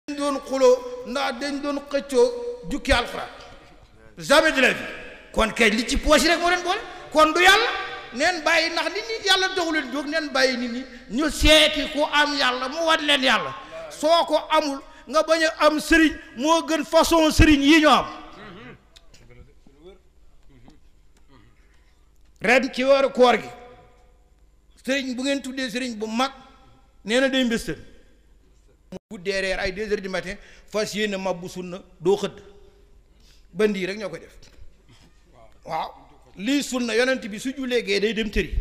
dañ doon xuloo ndax dañ doon xëccoo jukki alxuraan jamais de la vie kon kay li ci poche rek moo leen boole kon du yàlla neen bàyyi ndax nit ñi yàlla doxu leen jóg neen bàyyi nit ñi ñu seeti ku am yàlla mu wan leen yàlla soo ko amul nga bañ a am sëriñ moo gën façon sëriñ yi ñu am ren ci weeru koor gi sëriñ bu ngeen tuddee sëriñ bu mag nee na day mbéstal mu guddee reer ay deux heures du matin fas yéene mabbu sunna doo xëdd bandi yi rek ñoo koy def waaw lii sunna yonent bi su jullee gee day dem tëri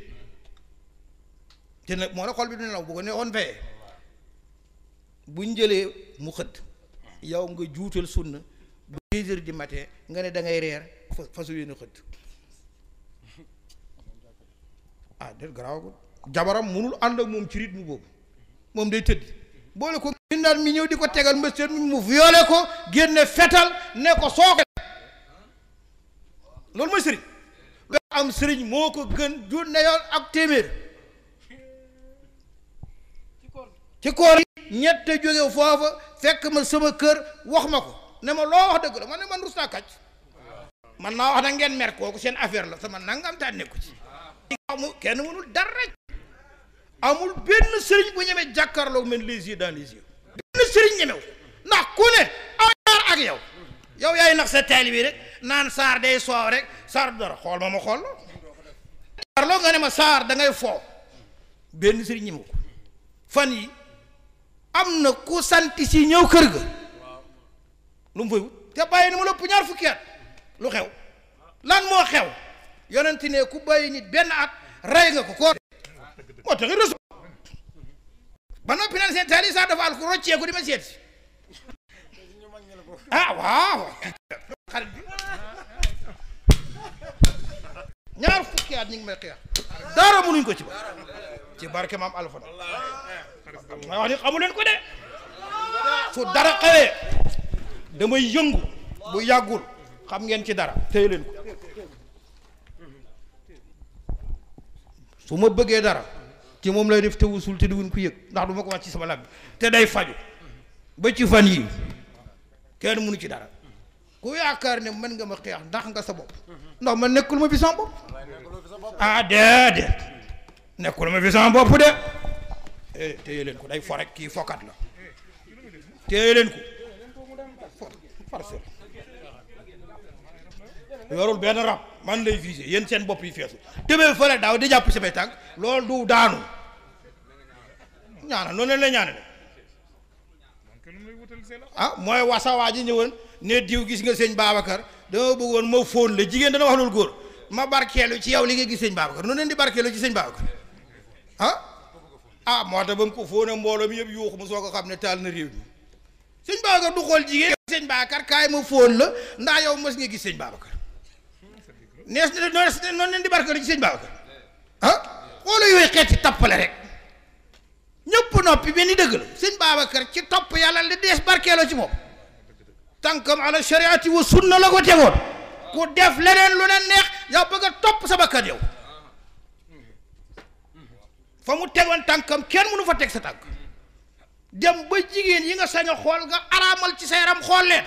te nag moo la xol bi du nelaw bu ko neexoon fayee buñ jëlee mu xëdd yow nga juutal sunna bu deux heures du matin nga ne da ngay reer fa fasu yéene xëdd ah déet garaaw jabaram munul ànd ak moom ci rythme boobu moom day tëdd boole ko mindaan mi ñëw di ko tegal mbësteen mi mu violé ko génne fetal ne ko sooke loolu mooy sëriñ lu am sëriñ moo ko gën junne yoon ak téeméer ci koor yi ñett jóge foofa fekk ma sama kër wax ma ko ne ma loo wax dëgg la man ne man rus naa kàcc man naa wax na ngeen mer kooku seen affaire la sama nangam taa nekku ci amul kenn mënul dara amul benn sëriñ bu ñemee jàkkaarloo men les yeux dans les yeux benn sëriñ ñemew ndax ku ne aar ak yow yow yaay nax sa taalibe bi rek naan saar day soow rek saar du dara xool ma ma xool jàkkaarloo nga ne ma saar da ngay foo benn sëriñ ñemew ko fan yi am na ku santi si ñëw kër ga lu mu fay wut te bàyyi ni ma lëpp ñaar fukki at lu xew lan moo xew yonent ne ku bàyyi nit benn at rey nga ko koo moo tax resu ba noppi naan seen taali sax dafa al ku rocceeku di ma seet si ah waaw xarit bi ñaar fukki at ñu ngi may xeex dara mënuñ ko ci ba ci barke maam Alpha may wax ni xamu leen ko de su dara xewee damay yëngu bu yàggul xam ngeen ci dara téye leen ko su ma bëggee dara ci moom lay def te wusul te duwun ko yëg ndax du ma ko wax ci sama làmb te day faju ba ci fan yii kenn mënu ci dara ku yaakaar ne mën nga ma xeex ndax nga sa bopp ndax man nekkul ma fi sama bopp ah déedéet nekkul ma fi sama bopp de eh téye leen ko day fo rek kii fokat la téye leen ko farcelle yorul benn rab man lay visé yéen seen bopp yi feesu tëbee fële daaw di jàpp samay tànk loolu du daanu ñaana noonu la ñaanale ah mooy wasawaa ji ñëwoon ne diw gis nga sëñ Babacar dama bëggoon ma fóon la jigéen dana wax loolu góor ma barkeelu ci yow li nga gis sëñ Babacar noonu leen di barkeelu ci sëñ Babacar ah ah moo tax ba mu ko fóone mbooloo mi yëpp yuuxu mu soo ko xam ne taal na réew mi sëñ Babacar du xool jigéen sëñ Babacar kaay ma fóon la ndax yow mës nga gis sëñ Babacar nees noonu leen di barkeelu ci sëñ Babacar ah xoola yooyu xeeti tappale rek ñëpp noppi benn dëgg la sëñ Babacar ci topp yàlla li dees barkeeloo ci moom tànkam ala shariati wa sunna la ko tegoon ku def leneen lu ne neex yow bëgg a topp sa bakkan yow fa mu tegoon tànkam kenn mënu fa teg sa tànk dem ba jigéen yi nga sañ a xool nga araamal ci sa yaram xool leen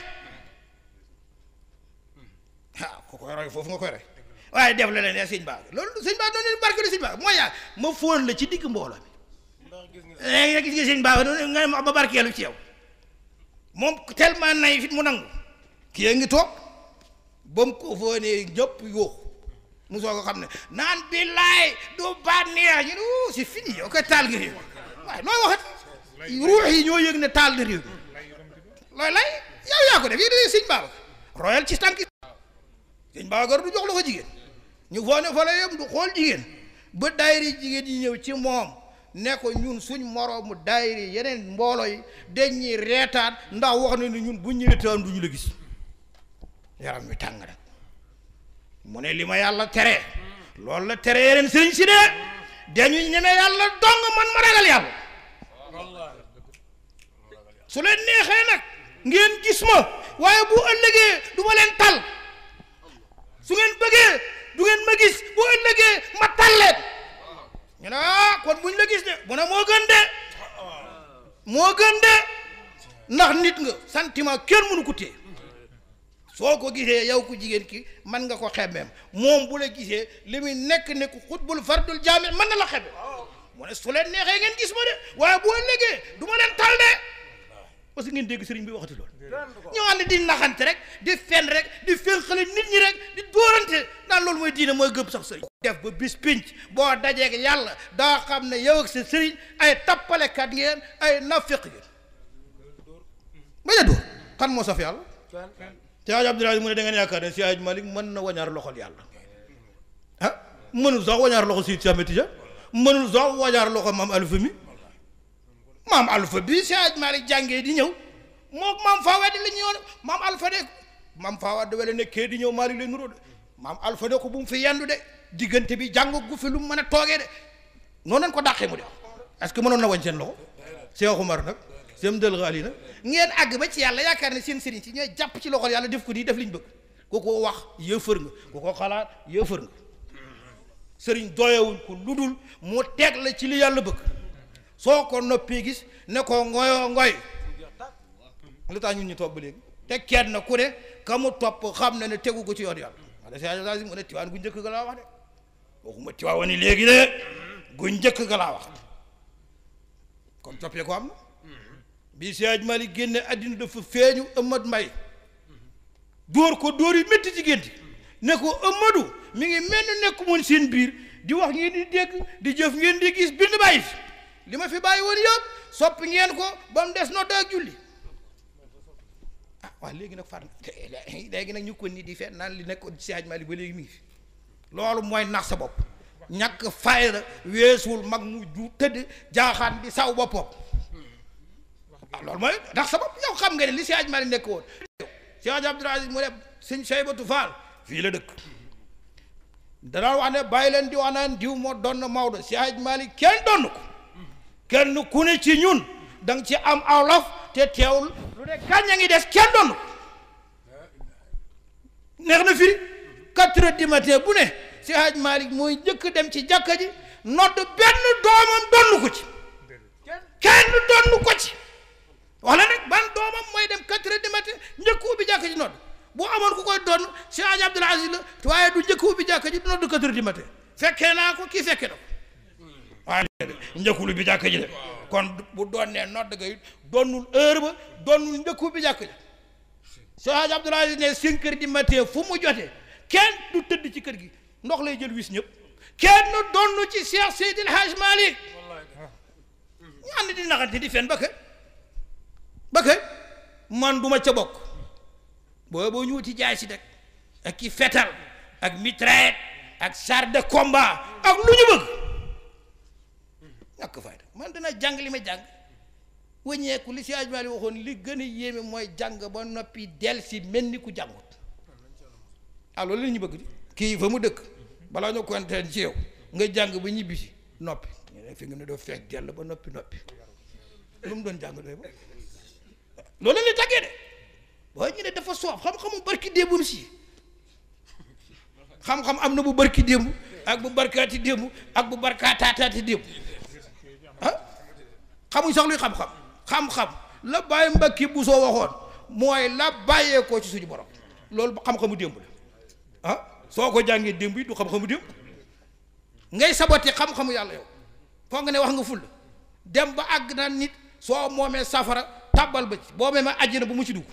ah ko koy roy foofu nga koy roy waaye def leneen ne sëñ Babacar loolu sëñ Babacar noonu leen barkeelu sëñ Babacar mooy yaa ma fóon la ci digg mbooloo mi léegi nag gis nga sëñ Babacar noonu nga ma barkeelu ci yow moom tellement nay fit mu nangu kii ngi toog ba mu ko fóonee ñëpp yuuxu mu soo ko xam ne naan billaay du bànneex ñu ne wuu c'est fini yow koy taal nga réew waaye nooy waxat ruux yi ñoo yëg ne taal na réew looy lay yow yaa ko def yi dee sëñ Babacar royal ci tànk sëñ Babacar du jox la ko jigéen ñu foone fa la yem du xool jigéen ba daayiri jigéen yi ñëw ci moom ne ko ñun suñ moroomu daayiri yeneen mbooloo yi dañuy reetaan ndax wax na ni ñun buñ ñu reetaan du ñu la gis yaram wi tàng rek mu ne li ma yàlla tere loolu la tere yeneen sëriñ si de dañu ñeme yàlla dong man ma ragal yàlla su leen neexee nag ngeen gis ma waaye bu ëllëgee du ma leen tal su ngeen bëggee du ngeen ma gis bu ëllëgee ma tal leen ñu ne ah kon buñ la gis de mu ne moo gën de moo gën de ndax nit nga sentiment kenn mënu ko téye soo ko gisee yow ku jigéen ki mën nga ko xemmeem moom bu la gisee li muy nekk nekk xutbul fardul jaami mën na la xemme mu ne su leen neexee ngeen gis ma de waaye boo légee du ma leen tal de parce que ngeen dégg sëriñ bi waxati loolu ñoo xam ne di naxante rek di fen rek di fénqale nit ñi rek di dóorante naan loolu mooy diine mooy gëm sax sëriñ def ba bis pinc boo dajeeg yàlla daa xam ne yow ak sa sëriñ ay tappalekat ngeen ay nafiq ngeen bañ a dóor kan moo saf yàlla si aj Abdoulaye mu ne da ngeen yaakaar ne si aj Malik mën na wañaar loxol yàlla ah mënul sax wañaar loxo si Ahmed Tidiane mënul sax wañaar loxo maam Alpha mi maam Alpha bi si aj Malik jàngee di ñëw moom maam Fawad la ñu yoon maam Alpha de maam Fawad wala nekkee di ñëw Malik lay nuroo de maam Alpha ne ko bu mu fi yendu de diggante bi jàng gu fi lu mu mën a toogee de noonu lañ ko dàqee mu de est-ce que mënoon na wañ seen loxo Cheikh Oumar nag sem dël xaali nag ngeen àgg ba ci yàlla yaakaar ne seen sëriñ si ñooy jàpp ci loxol yàlla def ko nii def liñ bëgg ku ko wax yëfër nga ku ko xalaat yëfër nga sëriñ doyewuñ ko lu dul mu teg la ci li yàlla bëgg soo ko noppee gis ne ko ngoyoo ngoy lu tax ñun ñu toog ba léegi te kenn ku ne ka mu topp xam na ne tegu ko ci yoon yàlla wax de si mu ne tiwaan gu njëkk ga laa wax de waxuma tiwaan ni léegi de gu njëkk ga laa wax kon toppee ko am na bi Siyaaj Malik génne àddina dafa feeñu Ëmad Mbay dóor ko dóor yi métti ci génti ne ko Ëmadu mi ngi mel ni nekk moon seen biir di wax ngeen di dégg di jëf ngeen di gis bind bàyyi fi li ma fi bàyyi woon yëpp soppi ngeen ko ba mu des nodd ak julli ah waaw léegi nag far léegi nag ñu ko ni di fet naan li nekkoon Siyaaj Malik ba léegi mi ngi fi loolu mooy nax sa bopp ñàkk fayda weesuwul mag mu ju tëdd jaaxaan di saw boppam ah loolu mooy ndax sa bopp yow xam nga ne li si aj Malik nekk woon si aj Abdul Aziz mu ne sëñ Saybatu Faal fii la dëkk danaa wax ne bàyyi leen di wax naan diw moo doon na Maodo si aj Malik kenn donn ko kenn ku ne ci ñun da nga ci am awlaf te teewul lu ne gàñña ngi des kenn donn ko neex na firi quatre heures du matin bu ne si aj Malik mooy njëkk dem ci jàkka ji nodd benn doomam donn ko ci kenn donn ko ci wax la nag ban doomam mooy dem quatre heures du matin njëkk ubbi jàkka ji nodd bu amoon ku koy doon si Hadj Abdoul Aziz la waaye du njëkk ubbi jàkka ji du nodd quatre heures du matin fekkee naa ko kii fekkee na ko waaye njëkkul ubbi jàkka ji de kon bu doon nee nodd ga it doonul heure ba doonul njëkk ubbi jàkka ji si Hadj Abdoul Aziz ne cinq heures du matin fu mu jotee kenn du tëdd ci kër gi ndox lay jël wis ñëpp kenn doonu ci Cheikh Seydil Hadj Malick ñu ànd di naxante di fen ba kay ba kay man duma ca bokk boobu ñu wuti jaay si rek ak ki fetal ak mitraillette ak char de combat ak lu ñu bëgg ñàkk fayda man dana jàng li ma jàng wëññeeku li si ajmali waxoon li gën a yéeme mooy jàng ba noppi del si mel ni ku jàngut ah loolu la ñu bëgg di kii fa mu dëkk balaa ñu kontaan ci yow nga jàng ba ñibbi si noppi fi nga ne doo fekk dell ba noppi noppi lu mu doon jàng doy ba loolu la tàggee de waaye ñu ne dafa soof xam-xamu barki démbum si xam-xam am na bu barki démb ak bu barkaati démb ak bu barkaataataati démb ah xamuñ sax luy xam-xam xam-xam la bàyyi mbakki bu soo waxoon mooy la bàyyee ko ci suñu borom loolu xam-xamu démb la ah soo ko jàngee démb yi du xam-xamu démb ngay sabote xam-xamu yàlla yow foog nga ne wax nga ful dem ba àgg na nit soo moomee safara tàbbal ba ci boo mee ma àjjana bu mu ci dugg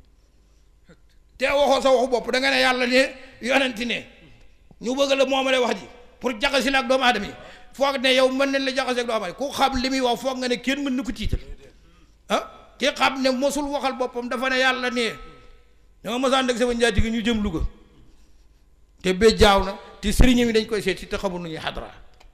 te waxoo sa waxu bopp da nga ne yàlla ne yonenti ne ñu bëgg la moomale wax ji pour jaxasi la ak doomu aadama yi foog ne yow mën nañ la jaxase ak doomu aadama ku xam li muy wax foog nga ne kenn mën na ko tiital ah ki xam ne mosul waxal boppam dafa ne yàlla ne danga mosaan dëgg sama njaati gi ñu jëm Louga te ba jaaw na te sëriñam yi dañ koy seet si te xamul nu ñuy xadra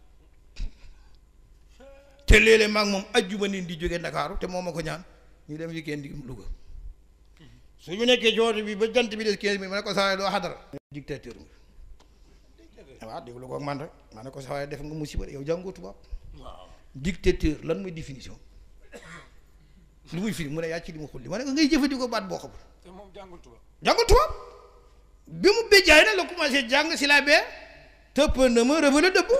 te léeg-léeg maag moom ajjuma nin di jóge Ndakaaru te moom ma ko ñaan ñu dem yi kenn di Louga su ñu nekkee ci woto bi ba jant bi des quinze minutes ma ne ko sawaay doo xadara dictateur nga waaw déglu ko ak man rek ma ne ko sawaay def nga musiba yow jàngoo tubaab dictateur lan mooy définition lu muy firi mu ne yaa ci li mu xulli ma ne ko ngay jëfandikoo baat boo xamul te moom jàngul tubaab jàngul tubaab bi mu béjjaay nag la commencé jàng si la bee tëpp na ma rëbale dëbb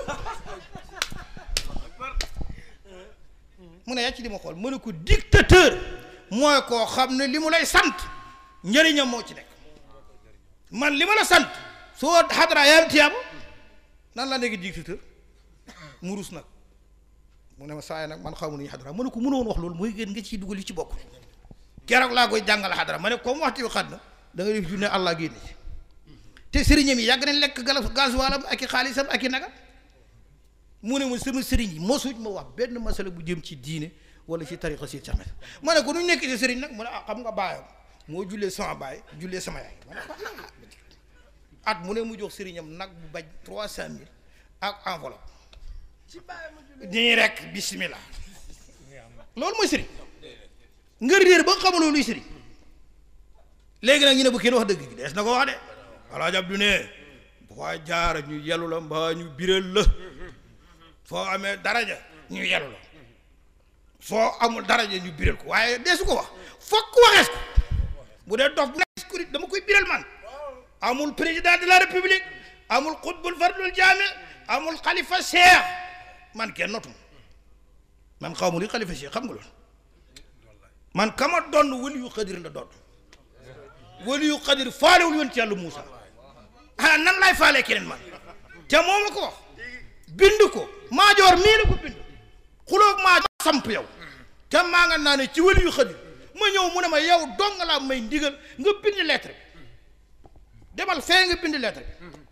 mu ne yaa ci li ma xool mu ne ko dictateur mooy koo xam ne li mu lay sant njëriñam moo ci nekk man li ma la sant soo xadara yaa am tiyaaba nan la nekk dictateur mu rus nag mu ne ma saa yi nag man xamu nañu xadara ma ne ko mënoon wax loolu mooy gën nga ciy dugal li ci bokk keroog laa koy jàngal xadara ma ne comme waxtu bi xat na da nga def junne allah génn ci te sëriñam yi yàgg nañ lekk gala gasoilam ak i xaalisam ak i nagam mu ne ma sama sëriñ yi mosuñ ma wax benn masala bu jëm ci diine wala ci tariqa si samet ma ne ko nu ñu nekk ci sëriñ nag mu ne ah xam nga baayam moo jullee sama baay jullee sama yaay ma ne ko ah at mu ne mu jox sëriñam nag bu baj trois cent mille ak enveloppe nii rek bismillah loolu mooy sëriñ nga réer ba xamuloo luy sëriñ léegi nag ñu ne bu kenn wax dëgg gi dees na ko wax de alaaji Abdu ne bu ko jaar ñu yelu la mbaa ñu biral la foo amee daraja ñu yelu la soo amul daraja ñu biral ko waaye deesu ko wax fokk waxees ko bu dee dof bu nekk ko dama koy biral man amul président de la république amul xutbul fardul jaame amul xalifa cheikh man kenn notum man xaw ma li xalifa cheikh xam nga loolu man kama donn wëli yu xadir la doon wëli yu xadir faalewul yoon ci yàlla Muusa ah nan laay faalee keneen man te moom la ko wax bind ko maajoor mii la ko bind xuloog maa samp yow te maa nga naa ne ci wëli yu xadir ma ñëw mu ne ma yow dong laa may ndigal nga bind lettre demal fee nga bind lettre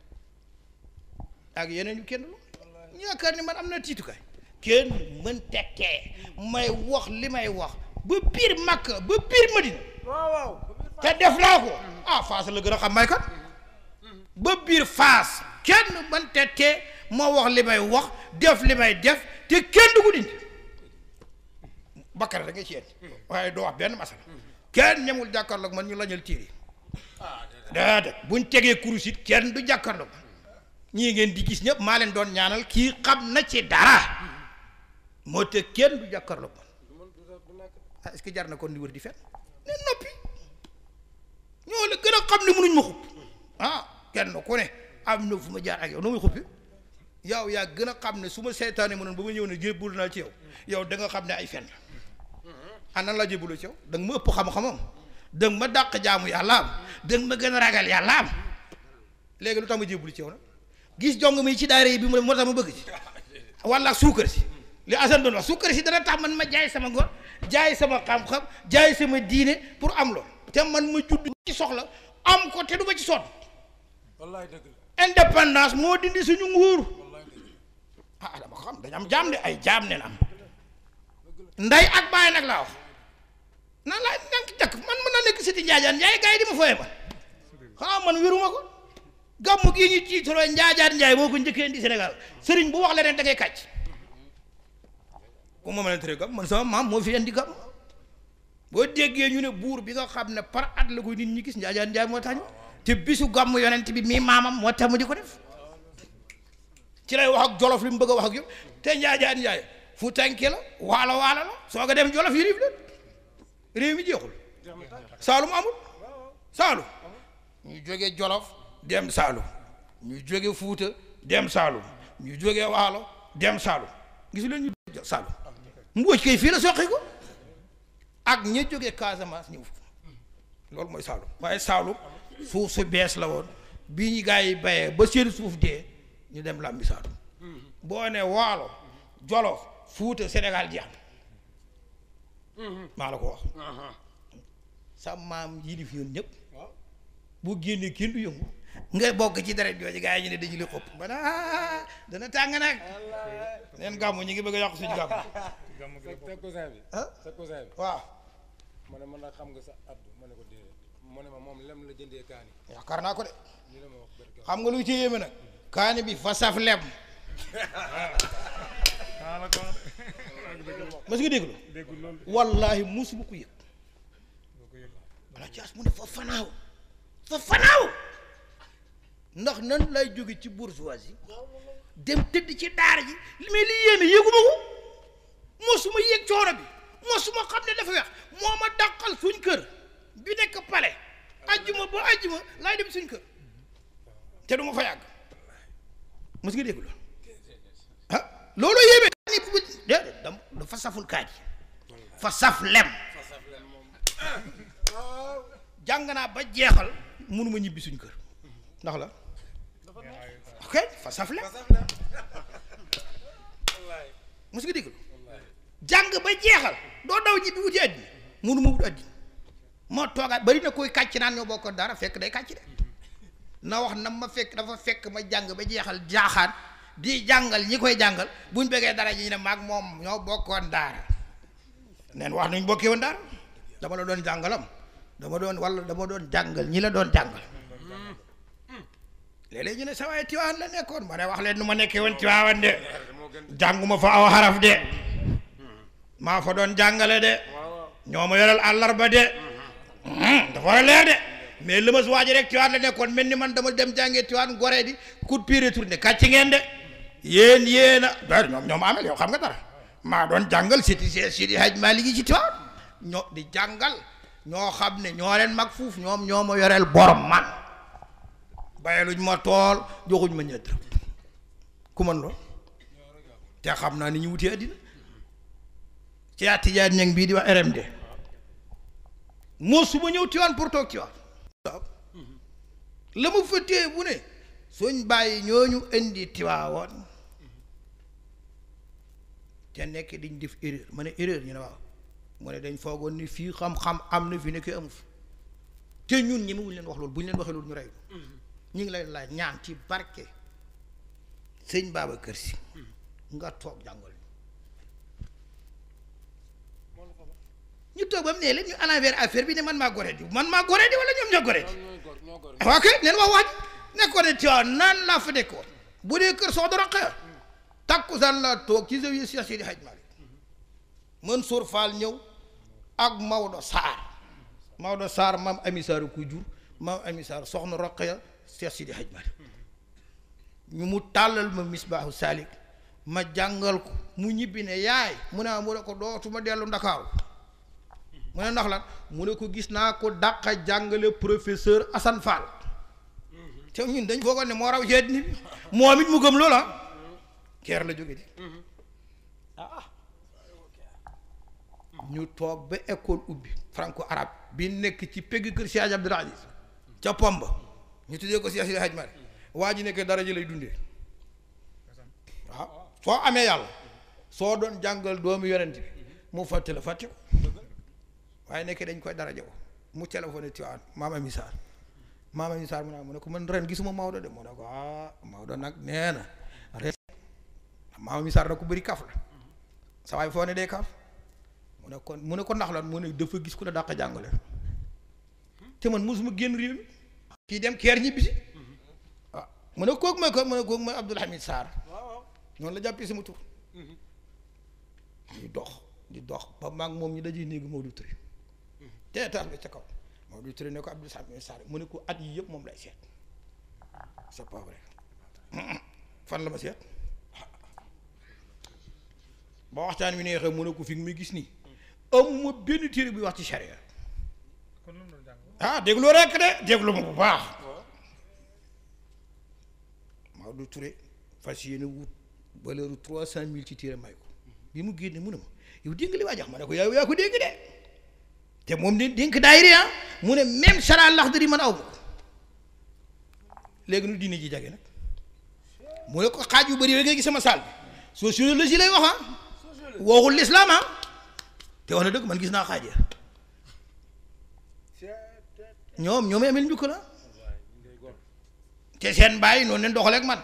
ak yeneen yu kenn lu ñu yaakaar ni man am na tiitukaay kenn mën tekkee may wax li may wax ba biir Makka ba biir Madina te def naa ko ah Faas la gën a xam may kat ba biir Faas kenn mën tekkee ma wax li may wax def li may def te kenn du ko dindi bakkar da nga ci yéen waaye doo wax benn masala kenn ñemul jàkkaarloog man ñu lañal tiir yi déedéet buñ tegee kurus it kenn du jàkkaarloog ñii ngeen di gis ñëpp maa leen doon ñaanal kii xam na ci dara moo te kenn du jàkkaarloog man ah est-ce que jar na kon di wër di fen ne noppi ñoo la gën a xam ne mënuñ ma xupp ah kenn ku ne am na fu ma jaar ak yow noo muy xuppi yow yaa gën a xam ne su ma seetaane mënoon ba ma ñëw ne jébbul naa ci yow yow da nga xam ne ay fen la ah nan laa jébbuloo ci yow da nga ma ëpp xam-xamam da nga ma dàq jaamu yàlla am da nga ma gën a ragal yàlla am léegi lu tax ma jébbulu ci yow nag gis jong mi ci daara yi bi mu moo tax ma bëgg ci walla suukar si li Assane doon wax suukar si dana tax man ma jaay sama ngor jaay sama xam-xam jaay sama diine pour am lool te man ma judd ci soxla am ko te du ma ci sonn wallaay dëgg la indépendance moo dindi suñu nguur ah dama ko xam dañu am jaam de ay jaam neen am nday ak baay nag laa wax nan laa nank jakk man mën na nekk siti njaajaan njaay gars yi di ma fooye man xanaa man wéruma ko gàmmu gii ñu tiitaroo njaajaan njaay moo ko njëkkee indi Sénégal sëriñ bu wax leneen da ngay kàcc ku ma mën a tere gàmm man sama maam moo fi indi gàmm boo déggee ñu ne buur bi nga xam ne par at la koy nit ñi gis njaajaan njaay moo tax ñu te bisu gàmm yonent bi mii maamam moo tax mu di ko def ci lay wax ak jolof li mu bëgg a wax ak yow te njaajaan njaay fu tànke la waalo waalo la soo ko dem jolof yi riif leen réew mi jeexul saalum amul saalum ñu jóge jolof dem saalum ñu jóge fuuta dem saalum ñu jóge waalo dem saalum gisu leen ñu saalum mbooj kay fii la soqi ko ak ña jóge Casamance ñëw loolu mooy saalum waaye saalum suuf su bees la woon bi ñu gaa yi bayee ba seen suuf dee ñu dem làmbi saalum boo ne waalo jolof fuuta Sénégal jeex na maa la ko wax sa maam yilif yoon ñëpp boo génnee kenn du yëngu nga bokk ci deret jooju gaa yi ñu ne dañu li xopp ba ah dana tàng nag neen gàmmu ñu ngi bëgg a yàqu suñu gàmmu sa cousin bi ah sa cousin bi waaw ma ne man nag xam nga sa addu ma ne ko déedéet mu ne ma moom lem la jëndee kaani yaakaar naa ko de ñu la ma wax barke xam nga lu ci yéeme nag kaani bi fa saf lem mas nga déglu déggul loolu wallahi musuma ko yëg wala caas mu ne fa fanaaw fa fanaaw ndax nan lay jóge ci bourgeoisie dem tëdd ci daara ji li may li yéeme yëguma ko mosuma yëg coono bi mosuma xam ne dafa weex moo ma dàqal suñ kër bi nekk pale ajjuma ba ajjuma laay dem suñ kër te du ma fa yàgg mos nga dégg loolu ah loolu yéeme kaani bu déedéet dam dafa saful kaani fa saf lem jàng naa ba jeexal mënuma ñibbi suñ kër ndax la ok fa saf la mos nga déglu jàng ba jeexal doo daw ñibbi wuti àddina mënuma wut àddina moo toogaat bari na koy kàcc naan ñoo bokkoon dara fekk day kàcc de na wax na ma fekk dafa fekk ma jàng ba jeexal jaaxaan di jàngal ñi koy jàngal buñ bëggee dara ñi ne maag moom ñoo bokkoon daara neen wax nuñ bokkee woon daara dama la doon jàngalam dama doon walla dama doon jàngal ñi la doon jàngal léeg-léeg ñu ne sa waay Tiwaawan la nekkoon ma ne wax leen nu ma nekkee woon Tiwaawan de jànguma fa aw xaraf de maa fa doon jàngale de ñoo ma yoral àllarba de dafa war a leer de mais li ma si waaj rek Tiwaawan la nekkoon mel ni man dama dem jàngee Tiwaawan goree di coup de pied retourné kàcc ngeen de yéen yéen a ba ñoom ñoom amel yow xam nga dara maa doon jàngal siti see sidi haj maa liggéey ci Tiwaawan ñoo di jàngal ñoo xam ne ñoo leen mag fuuf ñoom ñoo ma yoreel borom man bayaluñ ma tool joxuñ ma ñett ku man lool te xam naa ni ñu wutee àddina ci Tijaan ñeng bii di wax RMD moo su ma ñëw Tiwaawan pour toog Tiwaawan waaw la ma fa téye bu ne suñ bàyyi ñooñu indi Tiwaawan te nekk diñ def erreur ma ne erreur ñu ne waaw mu ne dañ foogoon ni fii xam-xam am na fi nekk amu fi te ñun ñi muñ leen wax loolu bu ñu leen waxee loolu ñu rey ñu ngi lay laaj ñaan ci barke sëñ Babacar Si nga toog jàngal ñu toog ba mu ne leen ñu envers affaire bi ne man maa gore di man maa gore di wala ñoom ñoo gore di waaw kay neen wax waaj nekkoon ne Tiwaawan naan laa fa nekkoon bu dee kër soo dara xëy takkusaan laa toog ci zawiya Cheikh Sidi Hadj Malick Mansour Fall ñëw ak Maodo Sarr Maodo Sarr maam Ami Sarr ku jur maam Ami Sarr soxna Roqaya Cheikh Sidi Hadj Malick ñu mu tàllal ma misbaahu salik ma jàngal ko mu ñibbi ne yaay mu ne mu ne ko dootuma dellu ndakaaru mu ne ndax lan mu ne ko gis naa ko dàqa jàngale professeur Assane Fall te ñun dañ foogoon ne moo raw ci àddina bi moom it mu gëm loola keer la jóge di ñu toog ba école ubbi franco arabe bi nekk ci pegg kër Cheikh Abdoul Aziz ca Pomba ñu tuddee ko Cheikh Sidi Hadj Malick waa ji nekk dara ji lay dundee waaw soo amee yàlla soo doon jàngal doomu yonent bi mu fàtte la fàtte ko waaye nekk dañ koy dara jago mu téléphoné Tiwaawan maama misaar maama misaar mu ne mu ne ko man ren gisuma Maodo de mu ne ko ah Maodo nag nee na ren maama misaar nag ku bëri kaf la sa waay foo ne dee kaf mu ne ko mu ne ko ndax lan mu ne dafa gis ku la dàq jàngale te man mosuma génn réew mi kii dem keer ñibbi si waaw mu ne kooku mooy ko mu ne kooku mooy Abdoul Hamid Sarr noonu la jàppee sama tur di dox di dox ba maag moom ñu dajee néegi Maodo Touré te étage bi ca kaw Maodo Touré ne ko Abdoul Hamid Sarr mu ne ko at yi yëpp moom lay seet c'est pas vrai fan la ma seet ba waxtaan wi neexee mu ne ko fi nga muy gis nii amuma benn téere buy wax ci charia ah déglu rekk de déglu ma bu baax Maodo Touré fas yéene wut valeur trois cent mille ci téere may ko bi mu génne mu ne ma yow dégg li waa jox ma ne ko yow yaa ko dégg de te moom de dénk daayiri ah mu ne même sara laxdari man aw ma ko léegi nu diine ji jage nag mu ne ko xaaj yu bëri rek nga gis sama saal bi sociologie lay wax ah waxul lislaam ah te wax na dëgg man gis naa xaaj ya ñoom ñoom amel njukk la te seen bàyyi noonu leen doxaleeg man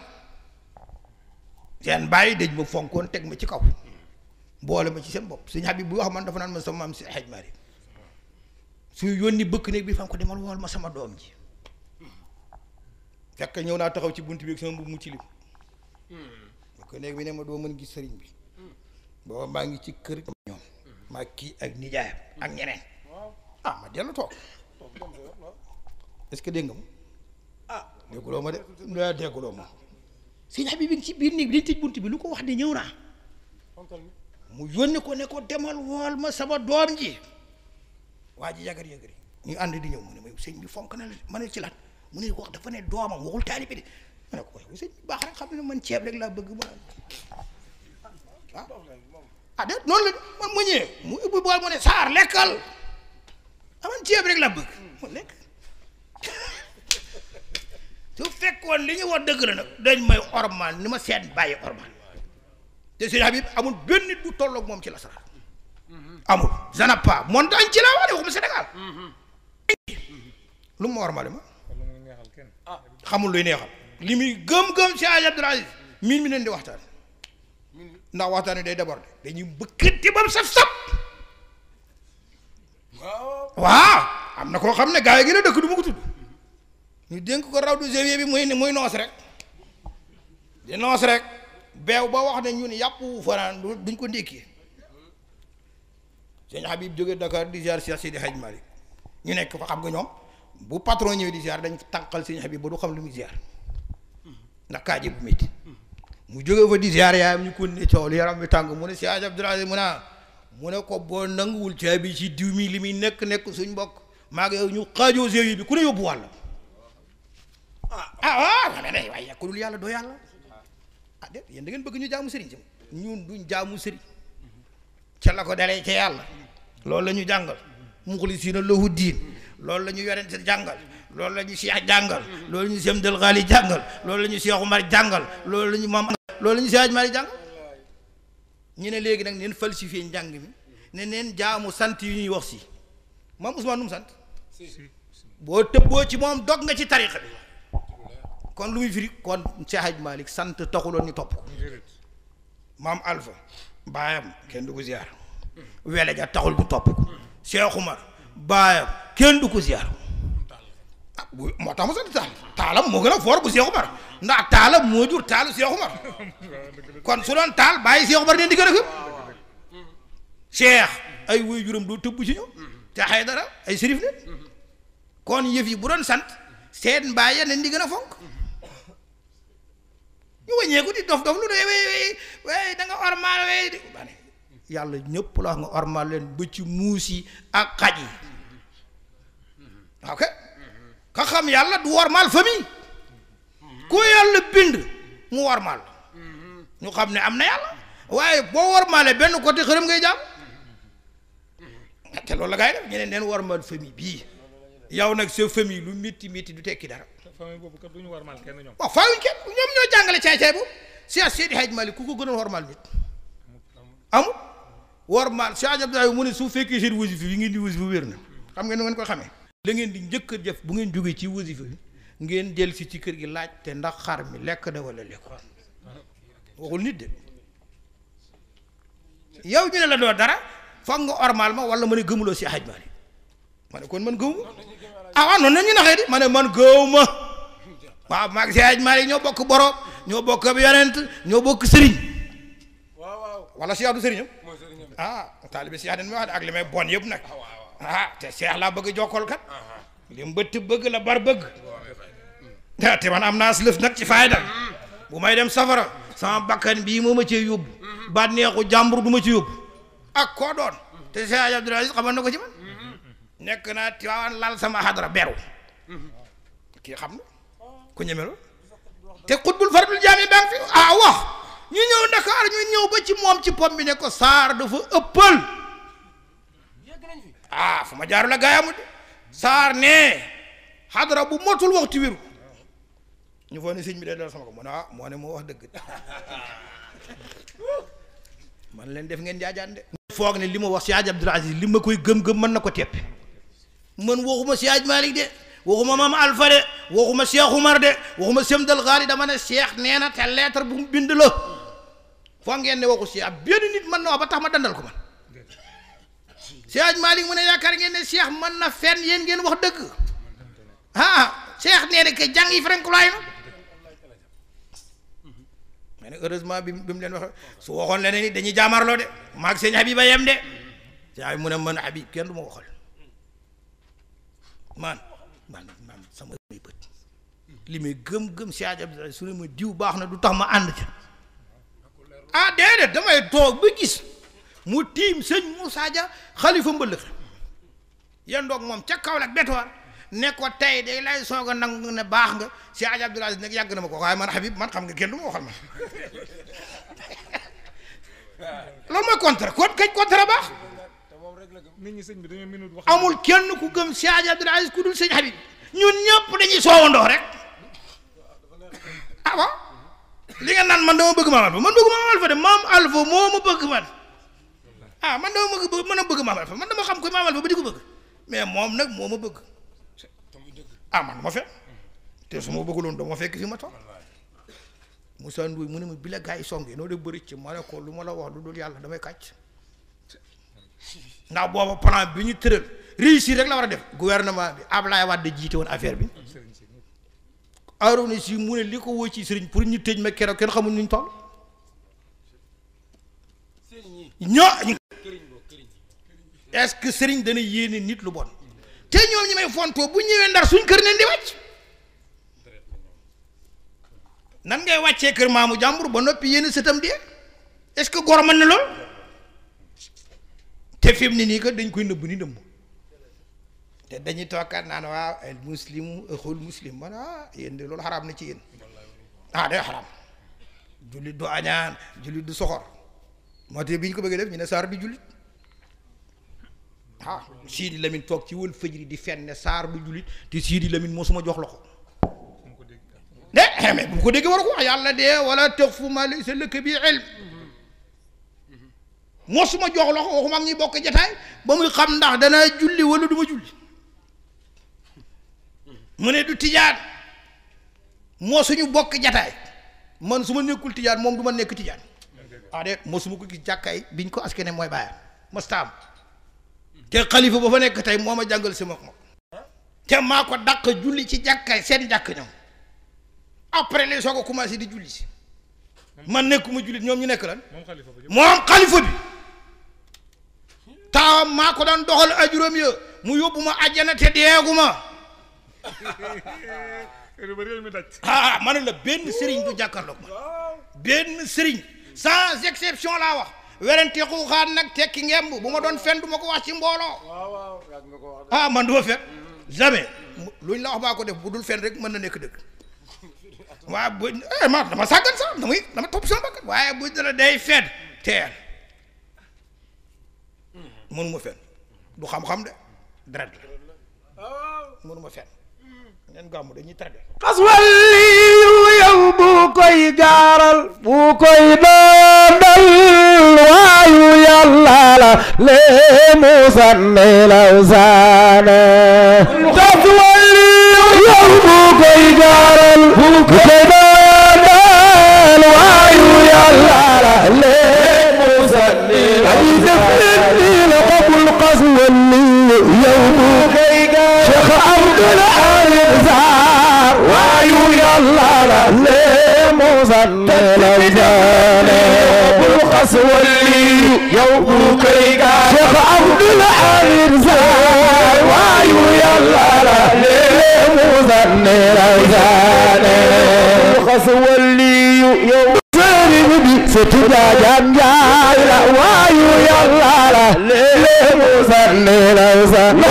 seen bàyyi dañ ma fonkoon teg ma ci kaw boole ma ci seen bopp sëñ Habib bu wax man dafa naan man sama maam si xaj mari su yónni bëkk néeg bi fan ko demal wool ma sama doom ji fekk ñëw naa taxaw ci bunt bi ak sama mbubb mu ci lim bëkk néeg bi ne ma doo mën gis sëriñ bi booba maa ngi ci kër ñoom maa kii ak nijaayam ak ñeneen ah ma dellu toog est-ce que dégg nga ma ah dégguloo ma de daa dégguloo ma sëñ Habib bi ngi ci biir néeg bi dañ tëj bunt bi lu ko wax de ñëw naa mu yónni ko ne ko demal wool ma sama doom ji waa ji yagar yagar yi ñu ànd di ñëw mu ne ma sëñ bi fonk na la ma ne ci lan mu ne ko wax dafa ne doomam waxul taalibe bi de ma ne ko wax sëñ bi baax rek xam ne man ceeb rek laa bëgg ma ah ah de noonu la man mu ñëwee mu ubbi bool mu ne saar lekkal aman ceeb rek la bëgg mu lekk su fekkoon li ñu wax dëgg la nag dañ may ormal ni ma seet bàyyi ormal te sëñ Habib amul benn nit bu tolloog moom ci lasaraar amul zanapa montagne ci laa wax de waxuma Sénégal lu mu ma ormale ma wala muy neexal kenn xamul luy neexal li muy gëm-gëm si Hadj Abdoul Aziz miin mi leen di waxtaan ndax waxtaan wi day déborder dañuy bëkkati ba mu saf saf waaw am na koo xam ne gaa yi gën a dëkk du ma ko tudd ñu dénk ko raw du gévier bi muy muy noos rek di noos rek beew ba wax ne ñun yàpp wu fanaan du- duñ ko ndékkee sëñ Habib jóge Dakar di ziar Cheikh Sidi Hadj Malick ñu nekk fa xam nga ñoom bu patron ñëwee di ziar dañ tànqal sëñ Habib ba du xam lu muy ziar ndax kaaje bu métti mu jóge fa di ziar yaayam ñu ko ne coow li yaram bi tàng mu ne si Hadj Abdoul Aziz mu ne ah mu ne ko boo nanguwul caabi ci diw mi li muy nekk nekk suñ mbokk maa ngi yow ñu xaajoo géew bi ku ne yóbbu wàll ah ah ah mais waaye ku dul yàlla doo yàlla ah déet yéen da ngeen bëgg ñu jaamu sëriñ si ñun duñ jaamu sëriñ ca la ko dalee ca yàlla loolu la ñu jàngal muxlisiina lahu diin loolu la ñu yorente jàngal loolu la ñu Cheikh jàngal loolu la ñu Sem Del Ghali jàngal loolu la ñu Cheikh Umar jàngal loolu la ñu maam loolu la ñu Cheikh Mali jàngal ñu ne léegi nag neen falsifié njàng mi ne neen jaamu sant yu ñuy wax si maam Ousmane nu mu sant boo tëbboo ci moom dog nga ci tariqa bi kon lu muy firi kon Cheikh Hadj Malick sant taxuloon ñu topp ko maam Alpha baayam kenn du ko ziar wele ja taxul bu topp ko Cheikh Umar baayam kenn du ko ziar ah bu moo tax mu sant taal taalam moo gën a foor bu Cheikh Umar ndax taalam moo jur taalu Cheikh Umar kon su doon taal bàyyi Cheikh Umar den di gën a gëm Cheikh ay wuy juróom doo tëbb ci ñoom te xay dara ay sérif ne kon yëf yi bu doon sant seen mbaay ya nen di gën a fonk ñu wàññeeku di dof dof lu ne wey wey wey da nga ormal wey di ba ne yàlla ñëpp la wax nga ormal leen ba ci muus yi ak xaj yi ok ka xam yàlla du wormal famille ku yàlla bind mu wormal ñu xam ne am na yàlla waaye boo wormalee benn côté xërëm ngay jàmm te loolu la gaa yi def ñeneen neen wormal famille bii yow nag sa famille lu métti métti du tekki dara famille boobu kat du ñu warmal kenn ñoom waaw faawuñ kenn ñoom ñoo jàngale caay-caay boobu Cheikh Seydi Hadj Malick ku ko gënoon wormal nit amul wormal Cheikh Abdoulaye mu ne su fekkee seen wasifa yi ngeen di wasifa wér na xam ngeen nu ngeen ko xamee la ngeen di njëkk a def bu ngeen jógee ci wasifa bi ngeen del si ci kër gi laaj te ndax xar mi lekk na wala lekk waxul nit de yow ñu ne la doo dara foog nga ormal ma wala ma ne gëmuloo si Hadj Malick ma ne kon man gëwuma ah waaw noonu la ñu naxee di ma ne man gëwuma waaw maag si Hadj Malick ñoo bokk borom ñoo bokk ab yonent ñoo bokk sëriñ waaw waaw wala si du sëriñam mooy sëriñam ah taalibe si den mi wax de ak li may bon yëpp nag ah te seex laa bëgg jokkol kat li mbëtt bëgg la bar bëgg ah te man am naa lëf nag ci fayda bu may dem safara sama bakkan bii moo ma cee yóbbu bànneexu jàmbur du ma ci yóbbu ak koo doon te Cheikh Abdoul Aziz xamal na ko ci man nekk naa Tiwaawan lal sama xadra beru kii xam na ku ñeme loolu te xutbul fardul jaami baa ngi fi ah wax ñu ñëw Dakar ñu ñëw ba ci moom ci pom bi ne ko saar dafa ëppal ah fu ma jaaru la gaayamu de saar ne xadra bu motul waxtu wéru ñu foog ne sëñ bi day dal sama ko mu ne ah moo ne moo wax dëgg man leen def ngeen jaajaan de foog ne li ma wax si Hadj Abdoul Aziz li ma koy gëm-gëm mën na ko teppi man waxuma si Hadj Malick de waxuma maam Alpha de waxuma Cheikh Umar de waxuma Sem Del Ghali dama ne Cheikh nee na te lettre bu mu bind la foog ngeen ne waxu si ab benn nit mën na wax ba tax ma dandal ko man si Hadj Malick mu ne yaakaar ngeen ne Cheikh mën na fenn yéen ngeen wax dëgg ah Cheikh nee na que jàng yi frankulaay na mais nag heureusement bi bi mu leen wax su waxoon leneen ni dañuy jaamarloo de maag sëñ Habib a yem de sëñ Habib mu ne man Habib kenn du ma waxal man man man sama may bët li may gëm-gëm si Hadj Abdoul Aziz su ne ma diw baax na du tax ma ànd ca ah déedéet damay toog ba gis mu tiim sëñ Moussa Dia xalifa mbëllëx yan doog moom ca Kaolack betoor ne ko tey day lay soog a nangu ne baax nga si Hadj Abdoul Aziz nag yàgg na ma ko waaye man Habib man xam nga kenn du ma waxal man loolu mooy contre kon kañ contre baax te moom rek nit ñi sëñ bi dañoo minute wax amul kenn ku gëm Cheikh Hadji Abdoul Aziz ku dul sëñ Habib ñun ñëpp dañuy soowandoo rek ah bon li nga naan man dama bëgg maam Alpha man bëgg maam Alpha de maam Alpha moo ma bëgg man ah man dama bëgg mën a bëgg maam Alpha man dama xam ko maam Alpha ba di ko bëgg mais moom nag moo ma bëgg ah man ma fekk te su ma bëgguloon dama fekk fi ma toog Moussa Ndoye mu ne ma bi la gars yi songee noo def bëri ci ma ne ko lu ma la wax lu dul yàlla damay kàcc ndax booba plan bi ñu tëral réussir rek la war a def gouvernement bi Ablaye Wade jiite woon affaire bi sëriñ si ñëpp Arouna si mu ne li ko woo ci sëriñ pour ñu tëj ma keroog kenn xamul nuñ toll ñoo est-ce que sëriñ dana yéene nit lu bon te ñoom ñi may fontoo bu ñëwee ndar suñ kër neen di wàcc nan ngay wàccee kër maamu jàmbur ba noppi yéen sëtam di est-ce que gor mën na lool te fi mu ne nii que dañ koy nëbb ni nëbb te dañuy toogaat naan waaw al muslimu axul muslim man ah yéen de loolu xaraam na ci yéen ah day xaraam jullit du añaan jullit du soxor moo tax bi ñu ko bëggee def ñu ne saar du jullit ah Sidi Lamine toog ci wël fëjri di fenn saar du jullit te Sidi Lamine moo suma jox la ko mu ko dégg de mais bu ko déggee war ko wax yàlla de wala taqfu ma laysa laka bi ilm moo suma jox la ko waxuma ak ñuy bokk jataay ba muy xam ndax danaa julli wala du ma julli mu ne du tijaan moo suñu bokk jataay man su ma nekkul tijaan moom du ma nekk tijaan ah de moo su ma ko gis jàkkaay biñ ko askene mooy bàyyam mastaam te xalifa ba fa nekk tey moo ma jàngal sama moom te maa ko dàq julli ci jàkkaay seen jàkk ñoom après les soog a commencé di julli si man nekkuma jullit ñoom ñu nekk lan moom xalifa ba moom xalifa bi taawam maa ko daan doxal ajuróom ya mu yóbbu ma àjjana te deeguma yëpp ba réew mi daj ah ma ne la benn sëriñ du jàkkaarloog ma benn sëriñ sans exception laa wax werante xuuxaan nag tekki ngemb bu ma doon fen du ma ko wax ci mbooloo waaw waaw yàgg nga ko wax ah man du ma fen jamais luñ la wax baa ko def bu dul fen rek mën na nekk dëgg waaye bu eh ma dama sàggan sax damay dama topp sama bakkan waaye bu dala day fen teel mënuma fen du xam-xam de deret la mënuma fen ngeen gàmmu dañuy traité xas waliyu yow bu koy gaaral bu koy doondal waayu yàlla la lee musan nelaw saane xas waliyu yow bu koy gaaral bu koy doondal waayu yàlla la lee musan nelaw saane la qabul xas waliyu yow bu koy gaaral Cheikh Abdul Alim Sarr waayu yàlla la lee musan nelaw saane bul xas waliyu yow bu koy gaar Cheikh Abdul Alim Sarr waayu yàlla la lee musan nelaw saane bul xas waliyu yow sëriñ bi sëtu jaajaan jaay la waayu yàlla la lee musan nelaw saane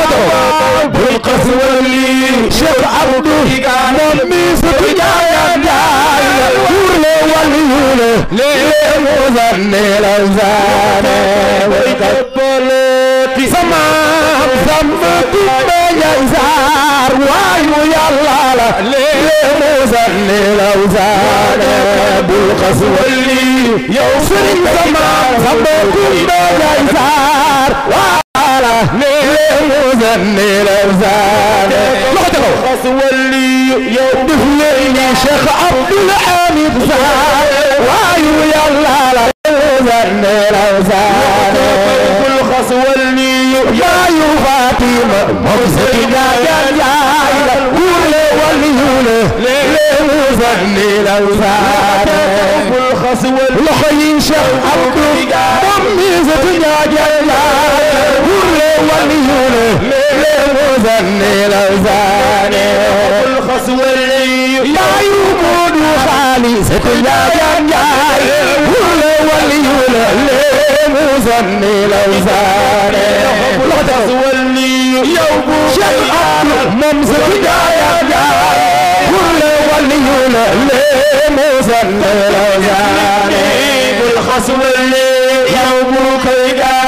bul xas waliyu Cheikh Abdou moom mi sëtu jaajaan jaay la buur le waliyu le lee musan nelaw saane way kappalooti samaam samba tumbe njaay saar waayu yàlla la lee musan nelaw saane bul xas waliyu yow sëriñ samaam samba tumbe njaay saar waala lee musan nelaw saane loxo ca kaw xas waliyu yow def leen Cheikh Abdoul Hamid Saar waayu yàlla la musan nelaw saane bul xas waliyu yaayu Fatima moom sëti jaajaan jaay la wuule waliyu le lee musan nelaw saane bul xas waliyu loxo yi Cheikh Abdou moom mi sëti jaajaan jaay la wuule waliyu le lee musan nelaw saane bul xas waliyu yaayu Moodu Xaali sëti jaajaan jaay wuule waliyu le lee musan nelaw saane bul xas waliyu yow bu Cheikh Abdou moom sëti jaajaan jaay wuule waliyu le lee musan nelaw saane bul xas waliyu yow bu koy gaar bayu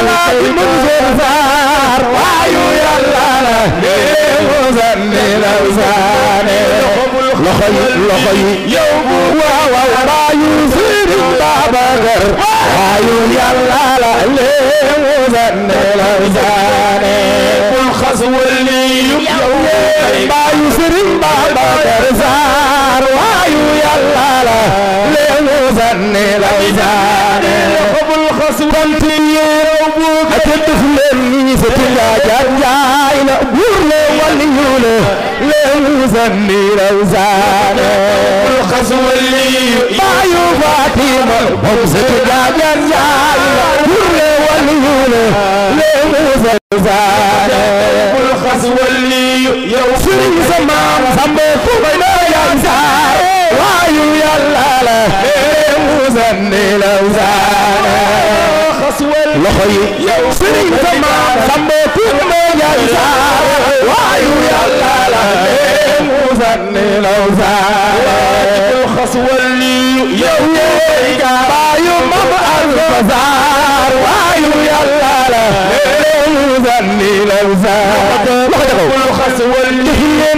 alaaji Mansour Sarr waayu yàlla la léemu sanni law saane loxo yi loxo yi yow bu waaw waaw baayu Sëriñ Babacar waayu yàlla la léemu sanni law saane bul xas wali yow baayu Sëriñ Babacar Sarr waayu yàlla la léemu sanni law saane bul xas wali yow bu ate def leen ni sa tinga jaar jaay la buur le wali yu le léemu sanni law saane bul xas wali baayu Fatima moom sa tinga jaar jaay la buur le wali yu le léemu sanni saane bul xas wali yow sëriñ sa maam sambe ko bay na yaay saar waayu yàlla la léemu sanni law saane loxo yi yow sëriñ sa maam sambe ko bay na yaay saar waayu yàlla la léemu sanni law saane bul xas wali yow baayu mam alfa saar waayu yàlla la léemu sanni law saane loxo jaxaw bul xas wali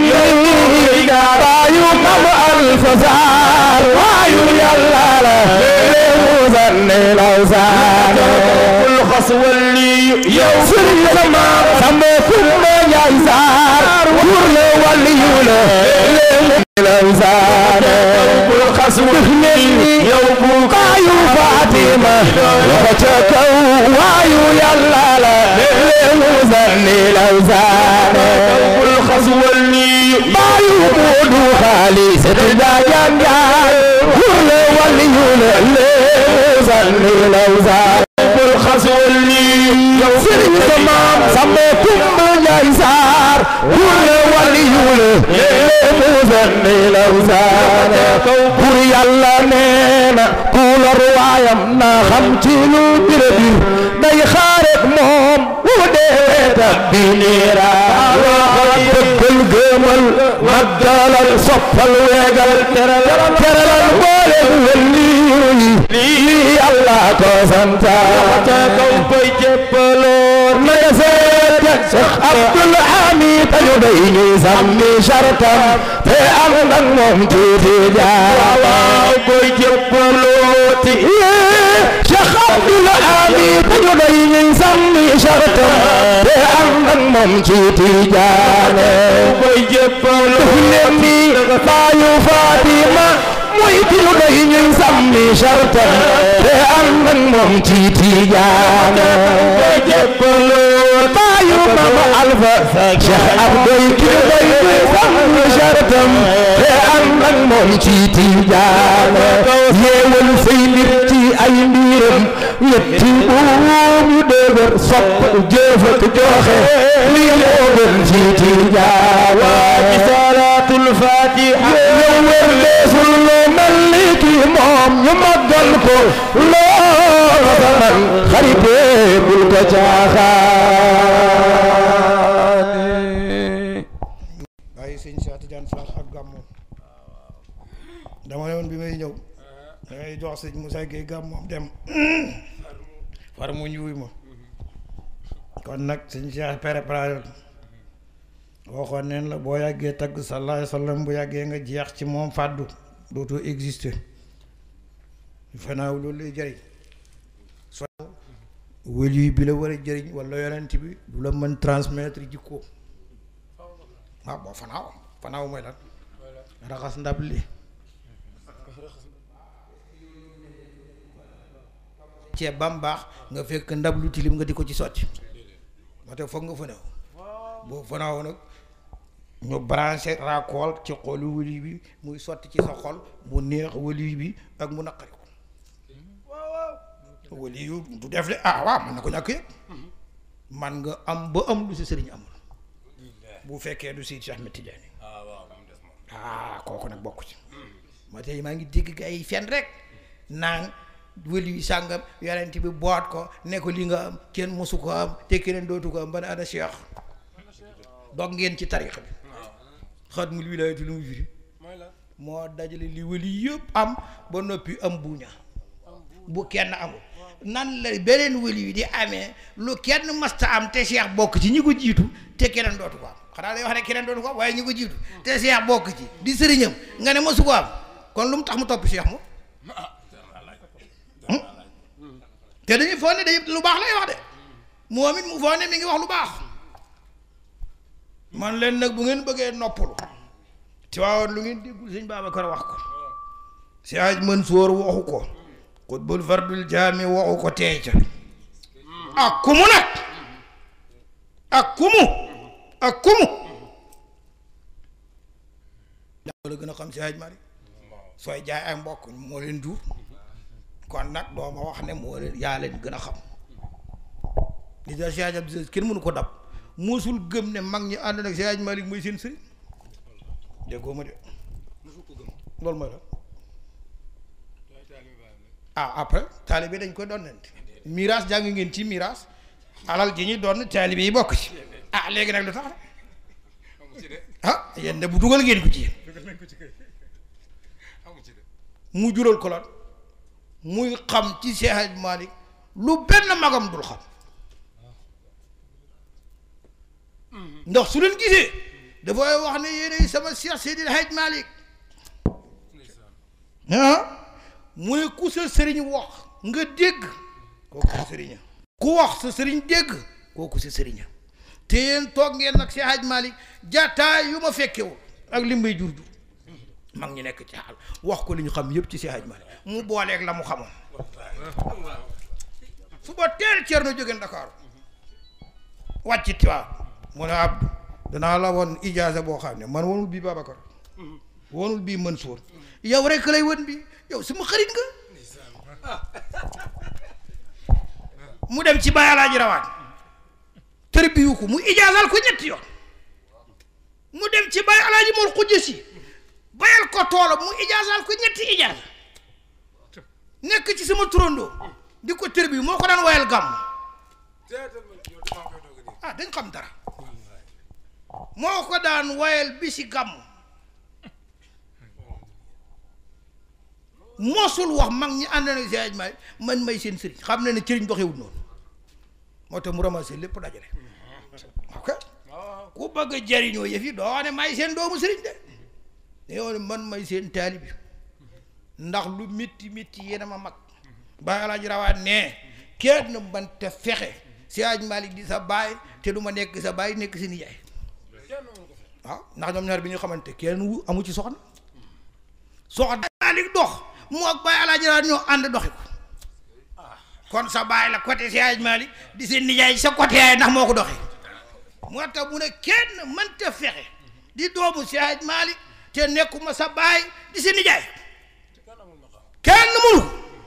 baayu mam alfa saar waayu yàlla la léemu sanni law saane bul xas wali yow sëriñ sa maam sambe kurme njaay saar wur le wali yu le léemu law saane bul xas wali yow bu baayu Fatima loxo ca kaw waayu yàlla la léemu sanni law saane bul xas wali baayu Moodu xaalis te jaajaan jaay wur le wali yu le léemu sanni law saane bul xas wali yow sëriñ sa maam sambe kumba njaay saar wur le wali yu le léemu sanni law saane bur yàlla nee na ku lor waayam na xam ci lu bira bir day xaaret moom wu dee tabbi niira bëggal gëmal maggalal soppal weegal teralal boole wëlli yi lii yàlla ko santa kaw koy jéppaloor na nga seet Cheikh Abdul Hamid tañu day ñuy sàmmi shartam te am nag moom tuuti jaara koy jéppalooti Cheikh Abdul Hamid tañu day ñuy sàmmi shartam te am nag moom tuuti jaara koy jéppalooti leen ni baayu Fatima muy ki ñu doy ñuy sàmmi shartam te am nag moom tuuti jaara koy jéppalooti baayu Mama Alfa Cheikh Abdoy ki ñu doy ñuy sàmmi shartam te am nag moom tuuti jaara yeewal say mbir ci ay mbiram ñetti buum yu dëgër sopp jëf ak joxe li moo gën ci tijaara ci salaatul fatiha yow wër deesul loo mel ni ki moom ñu màggal ko lool saman xarite bul ko caaxaane bàyyi sëñ Cheikh Tidiane Fall ak gàmmu dama ne woon bi may ñëw da ngay jox sëñ Moussa Gueye gàmmu dem far mu ñuuy ma kon nag sëñ Cheikh préparé waxoon neen la boo yàggee tagg sallallahu alayhi wa sallam bu yàggee nga jeex ci moom fàddu dootoo exister fanaaw loolu lay jëriñ so wëli bi la war a jëriñ wala yonent bi du la mën transmettre jikko waaw boo fanaaw fanaaw mooy lan raxas ndab li ceeb ba mu baax nga fekk ndab lu tilim nga di ko ci sotti moo tax foog nga fanaaw boo fanaaw nag ñu branché raakool ci xolu wëli bi muy sotti ci sa xol mu neex wëli bi ak mu naqari ko wëli yu du def de ah waaw man na ko ñàkk yëpp man nga am ba am lu si sëriñ amul bu fekkee du si Cheikh Ahmed Tidiane ah kooku nag bokk ci ma tey maa ngi dégg gaa yi fen rek naan wëli yu sàngam yonent bi boot ko ne ko li nga am kenn mosu ko am te keneen dootu ko am ban ana Cheikh dog ngeen ci tarixa bi xatmul wilaayatu lu mu firi moo dajale li wëli yëpp am ba noppi am buuña bu kenn amul nan la beneen wëli wi di amee lu kenn masta am te Cheikh bokk ci ñi ko jiitu te keneen dootu ko am xanaa day wax ne keneen dootu ko am waaye ñi ko jiitu te Cheikh bokk ci di sëriñam nga ne masu ko am kon lu mu tax mu topp Cheikh moom te dañuy foog ne day lu baax lay wax de moom it mu foog ne mi ngi wax lu baax man leen nag bu ngeen bëggee noppalu ci waaw lu ngeen déggul sëñ Babacar wax ko si aj Mansour waxu ko xutbul fardul jaami waxu ko teey ca ak kumu nag ak kumu ak kumu daa la gën a xam si aj mari sooy jaay ay mbokk moo leen jur kon nag doo ma wax ne moo leen yaa leen gën a xam li da si aj Abdou kenn mënu ko dab musul gëm ne mag ñi ànd nag si aj Malik mooy seen sëriñ déggoo ma de loolu mooy la ah après taalibe dañ ko donnante miraas jàng ngeen ci miraas alal ji ñuy doon taalibe yi bokk ci ah léegi nag lu tax ah yéen de bu dugal ngeen ko ci yéen mu jural ko lan muy xam ci Seex Haj Malik lu benn magam dul xam ndax su leen gisee dafay wax ne yéenay sama Seex Seydil Haj Malik ah mu ne ku sa sëriñ wax nga dégg kooku sa sëriña ku wax sa sëriñ dégg kooku sa sëriña te yéen toog ngeen nag Seex Haj Malik jataay yu ma fekkewul ak li may jur jur mag ñi nekk ci xaal wax ko li ñu xam yëpp ci Seex Haj Malik mu booleeg la mu xamoon suba teel Cerno jóge Ndakaaru wàcc Tiwaawan mu ne Abdou danaa la woon ijaaza boo xam ne man wonul bii Babacar wonul bii Mansour yow rek lay won bi yow sama xarit nga mu dem ci Baay Alaaji Rawaan tërbiyu ko mu ijaazal ko ñetti yoon mu dem ci Baay Alaaji Mor Xujja Si bayal ko toolam mu ijaazal ko ñetti ijaaza nekk ci sama turandoo di ko tërbiyu moo ko daan wayal gàmm ah dañ xam dara moo ko daan wayal bi si gàmm mosul wax mag ñi ànd na si aj may man may seen sëriñ xam ne ne cëriñ doxewul noonu moo tax mu ramassé lépp dajale ok ku bëgg a jariñoo yëf yi doo ne may seen doomu sëriñ de yow ne man may seen taalibi ndax lu métti métti yéen a ma mag Baay Alaaji Rawaan ne kenn man te fexe si aj Malik di sa baay te du ma nekk sa baay nekk si nijaay waaw ndax ñoom ñaar bi ñu xamante kenn wu amu ci soxna soxna Malik dox mu ak Baay Alaaji Rawaan ñoo ànd doxi ko kon sa baay la côté si aj Malik di seen nijaay sa côté yaay ndax moo ko doxi moo tax mu ne kenn mënta fexe di doomu si aj Malik te nekkuma sa baay di seen nijaay kenn mënu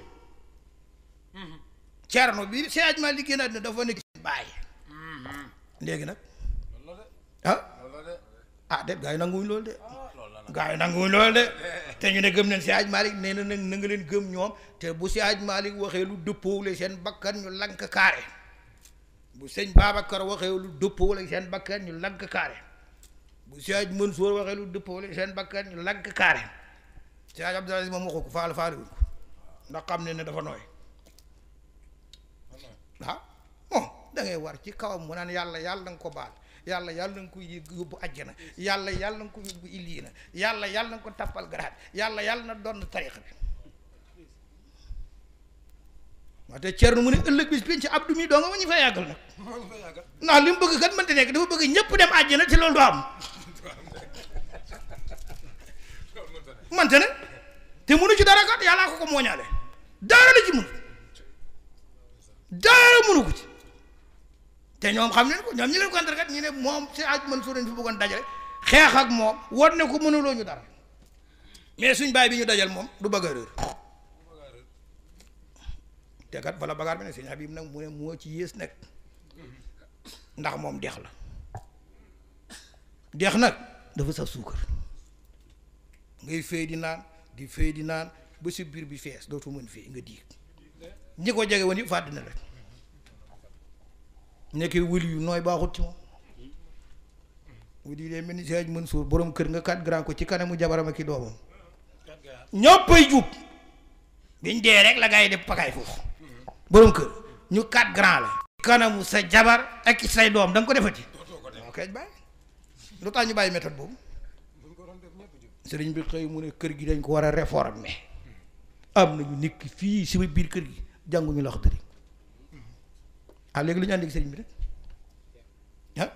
Cerno bi si aj Malik génn àddina dafa nekk seen baay léegi nag ah ah de gaa yi nanguwuñ loolu de gaa yi nanguwuñ loolu de te ñu ne gëm nañ si aj Malik nee na nag na nga leen gëm ñoom te bu si aj Malik waxee lu dëppoowule seen bakkan ñu lank kaare bu sëñ Babacar waxee lu dëppoowule seen bakkan ñu lank kaare bu si aj Mansour waxee lu dëppoowule seen bakkan ñu lank kaare si aj Abdou Aziz moom waxu ko faal faale wuñ ko ndax xam ne ne dafa nooy ah bon da ngay war ci kawam mu naan yàlla yàlla na nga ko baal yàlla yàlla na nga ko yóbbu àjjana yàlla yàlla na nga ko yóbbu illiina yàlla yàlla na nga ko tappal garaat yàlla yàlla na doon tarixa bi maa te Cerno mu ne ëllëg bis penc Abdou mi doo nga ma ñu fa yàggal nag ndax li mu bëgg kat mënta nekk dafa bëgg ñëpp dem àjjana te loolu du am mante ne te munu ci dara kat yàllaa ko ko mooñaale dara la ci mun dara mënu ko ci te ñoom xam nañ ko ñoom ñi leen ko kat ñu ne moom si aj mën suurañ fi bëggoon dajale xeex ak moom won ne ko mënuloo ñu dara mais suñ baay bi ñu dajal moom du bëgg a réer te kat bala bagaar bi ne sëñ Habib nag mu ne moo ci yées nag ndax moom dex la dex nag dafa saf suukar ngay fay di naan di fay di naan ba si biir bi fees dootu mën fii nga diig ñi ko jege woon yëpp fàdd na la nekkee wëli yu nooy baaxut ci moom wëli yi dee mel ni Sëñ Mansour borom kër nga kat grand ko ci kanamu jabaram ak i doomam ñëppay jub biñ dee rek la gaa yi def pakaay foofu borom kër ñu quatre grand la kanamu sa jabar ak say doom da nga ko defati ok bàyyi lu tax ñu bàyyi méthode boobu sëriñ bi xëy mu ne kër gi dañ ko war a réformer am nañu nekk fii si biir kër gi jànguñu la wax dëri ah léegi lu ñu àndi ak sëriñ bi rek ah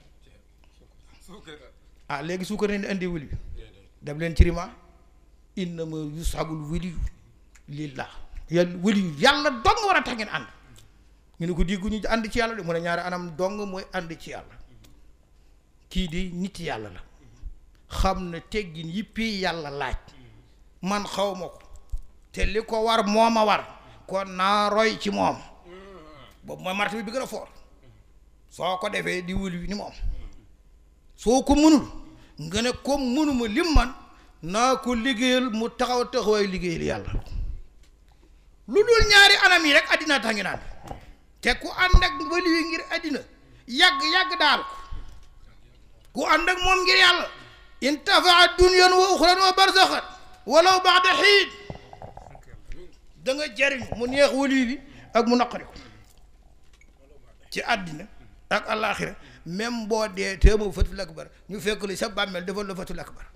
ah léegi suukar ne indi wëli bi dem leen ci rima innama yusagul wëliyu lillah yàlla wëliyu yàlla dong war a tax ngeen ànd ñu ne ko diggu ñu ànd ci yàlla de mu ne ñaari anam dong mooy ànd ci yàlla kii di nit yàlla la xam ne teggin yippi yàlla laaj man xaw ma ko te li ko war moo ma war kon naa roy ci moom boobu mooy martaba bi gën a foor soo ko defee di wëliyu ni moom soo ko mënul nga ne comme mënuma lim man naa ko liggéeyal mu taxaw taxawaay liggéeyal yàlla lu dul ñaari anam yi rek àddina tax ngi naan te ku ànd ak wali wi ngir àddina yàgg yàgg daal ko ku ànd ak moom ngir yàlla intafaa dunyan wa uxran wa barzaxan walaw baxda xiin da nga jariñu mu neex wali bi ak mu naqari ko ci àddina ak àllaaxira même boo dee téemoo fatul akbar ñu fekk li sa bàmmeel defal la fatul akbar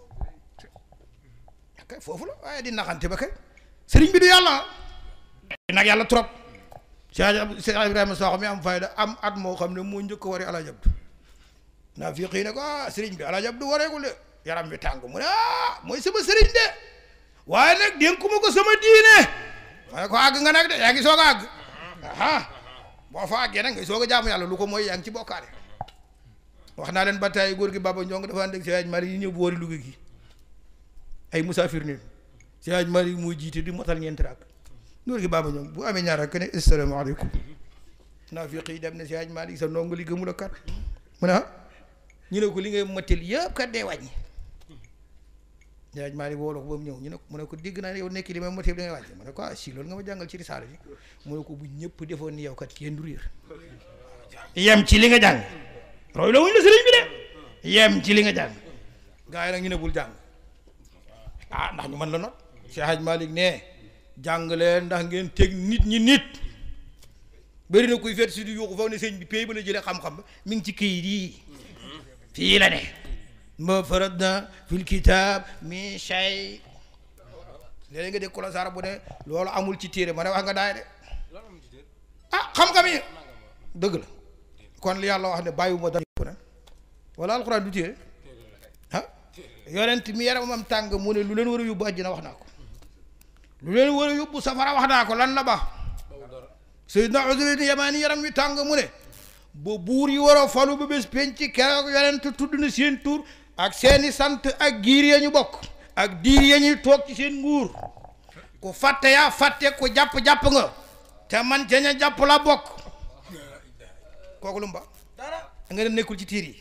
kay foofu la waaye di naxante ba kay sëriñ bi du yàlla nag yàlla trop Cheikh Cheikh Ibrahima Sakho mi am fayda am at moo xam ne moo njëkk ko waree Alaaji Abdu naa fii xëy ne ko ah sëriñ bi Alaaji Abdu wareegul de yaram bi tàng mu ne ah mooy sama sëriñ de waaye nag dénkuma ko sama diine ma ne ko àgg nga nag de yaa ngi soog a àgg aha boo fa àggee nag ngay soog a jaamu yàlla lu ko mooy yaa ngi ci bokkaale wax naa leen ba tey góor gi Baba Njong dafa ànd ak Seydi Mari yi ñëw bu wari Louga gi ay musaafir ne Seydi Mari muy jiite di motal ñeenti raak góor gi Baba Njong bu amee ñaar ak ne asalaamaaleykum naa fi xëy dem ne Seydi Mari sa ndongo li gëmul a kat mu ne ah ñu ne ko li ngay motal yëpp kat day wàññi Seydi Mari wooloo ko ba mu ñëw ñu ne mu ne ko dégg naa ne yow nekk li may motal da ngay wàññi mu ne ko ah si loolu nga ma jàngal ci risaala bi mu ne ko bu ñëpp defoon ni yow kat kenn du réer yem ci li nga jàng roy la wuñ la sëriñ bi de yem ci li nga jàng gaa yi nag ñu ne bul jàng ah ndax ñu mën la not Cheikh Hadj Malick ne jàng leen ndax ngeen teg nit ñi nit bëri na kuy fet si di yuuxu faw ne sëñ bi pay ba la jëlee xam-xam ba mi ngi ci këyit yi fii la ne ma faradna fil kitab min shay léeg nga dégg ko la saara bu ne loolu amul ci téere ma ne wax nga daay de ah xam-xam yi dëgg la kon li yàlla wax ne bàyyiwuma dara yëpp nag wala alxuraan du téere ah yonent mi yaramam tàng mu ne lu leen war a yóbbu àjjana wax naa ko lu leen war a yóbbu safara wax naa ko lan la ba Seydina Useynu Yamaani yaram wi tàng mu ne ba buur yi war a falu ba bés penc keroog yonent tudd na seen tur ak seeni sant ak giir ya ñu bokk ak diir ya ñuy toog ci seen nguur ku fàtte yaa fàtte ku jàpp-jàpp nga te man ca ña jàpp la bokk kooku lu mu ba nga ne nekkul ci tiir yi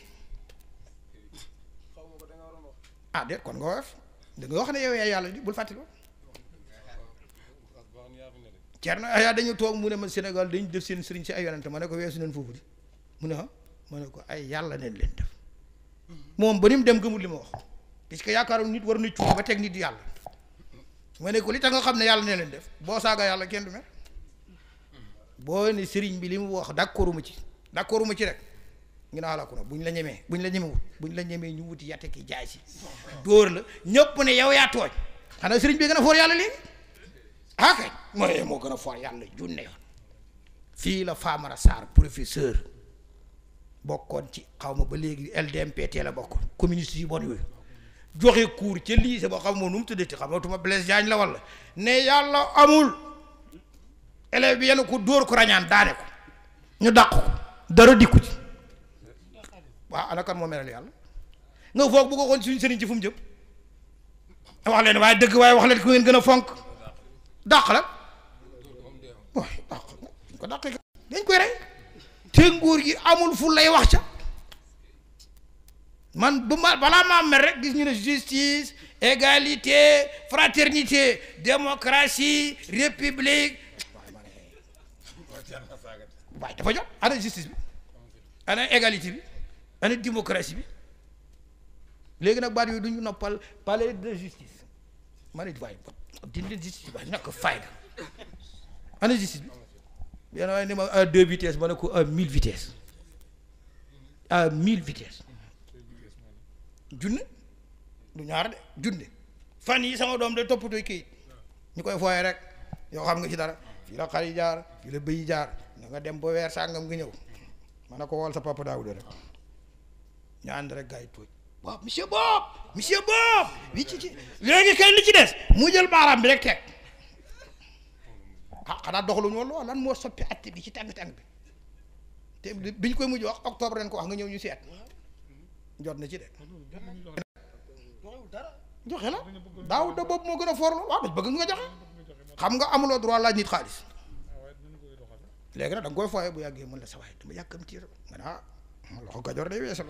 ah déet kon nga woyof da nga wax ne yow yaa yàlla di bul fàttali ko Cerno yaa dañu toog mu ne ma Sénégal dañu def seen sëriñ si ay yonante ma ne ko weesu neen foofu di mu ne ah ma ne ko ay yàlla neen leen def moom ba ni mu dem gëmul li ma wax puisque yaakaaroon nit war na cuub ba teg nit yàlla ma ne ko li tax nga xam ne yàlla ne leen def boo saaga yàlla kenn du mer boo ne sëriñ bi li mu wax d'accorduma ci d'accorduma ci rek ngi naa la ko nag buñ la ñemee buñ la ñemewut buñ la ñemee ñu wuti yatte ki jaay si dóor la ñëpp ne yow yaa tooñ xanaa sëriñ bi gën a foor yàlla léegi ah kay mooy moo gën a foor yàlla junne yoon fii la Famara Sarr professeur bokkoon ci xaw ma ba léegi LDMPT la bokkoon communiste yu bon yooyu joxe cours ca lycée boo xam moo nu mu tuddati xamatuma Blaise Diagne la walla ne yàlla amul élève bi yenn ko dóor ko rañaan daane ko ñu dàq ko dara dikku ci waaw ana kan moo melal yàlla nga foog bu ko xoon suñu sëriñ ci fu mu jëm wax leen waaye dëgg waaye wax leen ku ngeen gën a fonk dàq la waaye dàq dañ ko dàqee dañ koy rey te nguur gi amul fu lay wax ca man bu ma balaa maa mer rek gis ñu ne justice égalité fraternité démocratie république waaye dafa jot ana justice bi ana égalité bi ana démocratie bi léegi nag baat yooyu du ñu noppal palais de justice ma ne waaye dindi leen justice bi ñàkk fayda ana justice bi benn waaye ni ma à deux vitesses ma ne ko à mille vitesses à mille vitesses junne du ñaar de junne fan yi sama doom de toppatoo kayit ñu koy fooye rek yoo xam nga ci dara fii la xar yi jaar fii la bëy yi jaar na nga dem ba weer sàngam nga ñëw ma ne ko wool sa papa Daouda rek ñu ànd rek gars yi tuuj waaw monsieur Bob monsieur Bob wi ci ci léegi kay li ci des mu jël baaraam bi rek teg ah xanaa doxaluñu woon lool lan moo soppi atte bi ci tàng-tàng bi te bi ñu koy mujj wax octobre ren ko wax nga ñëw ñu seet jot na ci de joxe la daaw da boobu moo gën a forlu waaw dañ bëgg nga joxe xam nga amuloo droit laaj nit xaalis léegi nag da nga koy fooye bu yàggee mën la sa waay dama yàkkamti rek nga ne ah loxo gajoor day weesal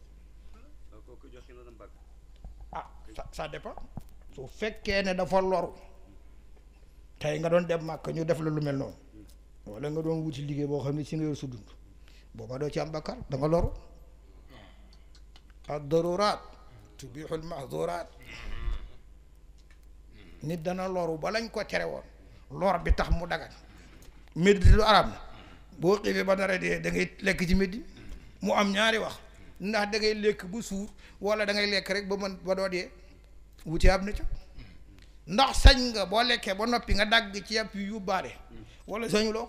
ah ça ça dépend su fekkee ne dafa loru tey nga doon dem màkk ñu def la lu mel noonu wala nga doon wuti liggéey boo xam ne si nga yor su dund booba doo ci am bakkar da nga loru ad daruraat tubixul mahduraat nit dana loru ba lañ ko tere woon lor bi tax mu dagan méddi lu arab na boo xiifee ba dara dee da ngay lekk ci méddi mu am ñaari wax ndax da ngay lekk bu suur wala da ngay lekk rek ba mën ba doo dee wuti am na ca ndax sañ nga boo lekkee ba noppi nga dagg ci yàpp yu yóbbaale wala sañu loo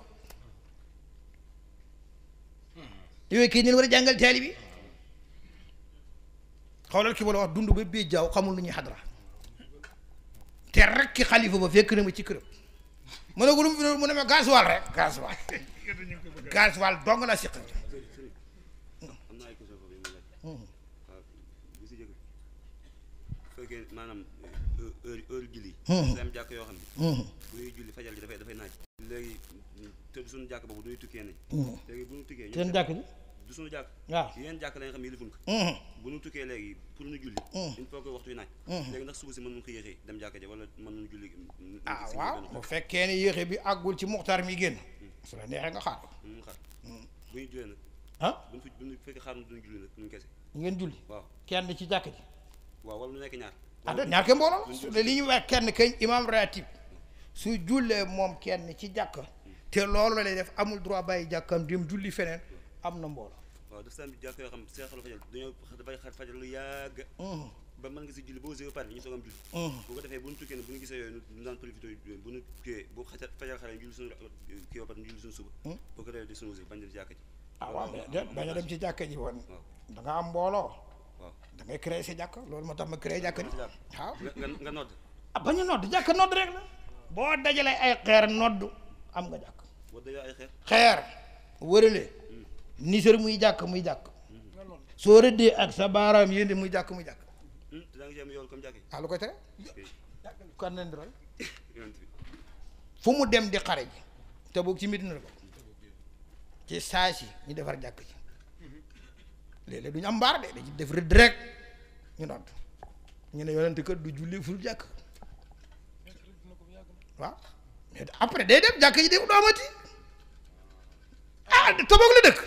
yooyu kii ñu war a jàngal taali bi xawlal ki wala wax dund ba bii jaaw xamul lu ñuy xadra te rek ki xalifa ba fekk na ma ci këram mu ne ko lu mu fi mu ne ma gasoil rek gasoil gasoil dong la siq am na ay question foofu yi mu laaj waaw bu si jëkk fekkee maanaam heure heure julli si am jàkk yoo xam ne bu ñuy julli fajal ji dafay dafay naaj léegi te suñu jàkk boobu duñuy tukkee ne léegi bu ñu tukkee seen jàkk ji du suñu jàkk waaw yéen jàkk la nga xam ne yëlifuñ ko bu ñu tukkee léegi pour ñu julli il faut que waxtu wi naaj léegi ndax suba si mën nañu ko yéexee dem jàkk ja wala mën nañu julli ah waaw bu fekkee ne yéexe bi àggul ci muxtaar mi génn su la neexee nga xaar ko mu xaar bu ñu jullee nag ah bu ñu fi bu ñu fekkee xaar duñu julli nag ñu kese ngeen julli waaw kenn ci jàkk ji waaw wala lu nekk ñaar ah de ñaar ke mbooloo la su dee li ñuy wax kenn kañ imam ratib su jullee moom kenn ci jàkk te loolu la lay def amul droit bàyyi jàkkam dem julli feneen am na mbooloo waaw daf saa jàkk yoo xam seexalu fajal dañoo dafay xar fajal lu yàgg ba mën nga si julli boo gisee ba pare ñu soog am julli bu ko defee bu ñu tukkee ne bu ñu gisee yooyu ñu daan profité bu ñu kiiwee bu xaja fajal xale ñu julli suñu kii ba pare ñu julli suñu suba boo ko defee di suñu bañ dem jàkk ji ah waaw mais de bañ a dem ci jàkk ji woon waaw da nga am mbooloo waaw da ngay créer sa jàkk loolu moo tax ma créer jàkk ji waaw nga nga nga nodd ah bañ a nodd jàkk nodd rek la boo dajalee ay xeer nodd am nga jàkk boo dajoo ay xeer xeer wërale nisër muy jàkk muy jàkk soo rëddee ak sa baaraam yéndi muy jàkk muy jàkk te daa ngi ci am yool comme jàkk ah lu koy tere kan leen di roy yi yonent bi fu mu dem di xare ji te boog ci Medina la ko ci saa si ñu defar jàkk ji léeg-léeg du ñu am mbaar de dañuy def rëdd rek ñu nodd ñu ne yonent kat du julli fu jàkk waaw mais après day dem jàkk ji def du amati ah te boog la dëkk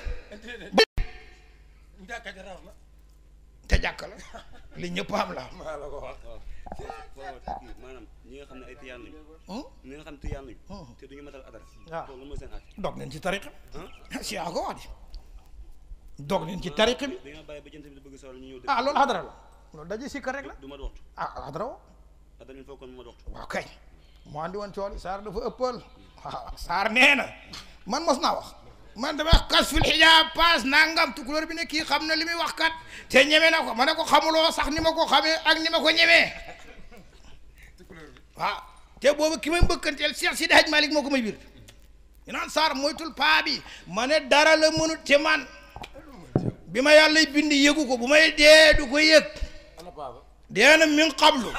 jàkka ja raw na te jàkk la li ñëpp am la maa la ko wax waaw foofu kii maanaam ñi nga xam ne ay tiyaan lañu ñi nga xam ne tiyaan lañu te duñu matal adar waaw. loolu mooy seen àtte dog nañ ci tariqa ah si yaa ko wax di dog nañ ci tariqa bi dañoo bàyyi ba jant bi di bëgg solo ñu ñëw ah loolu xadara la loolu daje sikkar rek la du ma waxtu ah xadara wo adar il faut kon mu ma waxtu waaw kay moo andi woon cooli saar dafa ëppal waaw saar nee na man mos naa wax man dama wax kas fil xijaab paas nangam tukulóor bi ne kii xam na li muy wax kat te ñeme na ko ma ne ko xamuloo sax ni ma ko xamee ak ni ma ko ñemee waaw te boobu ki may mbëkkanteel Cheikh Sidi Hadj Malick moo ko may biir ñu naan saar moytul paa bi ma ne dara la mënut ci man bi ma yàlla bind yëgu ko bu may dee du ko yëg ana baaba dee na min qablu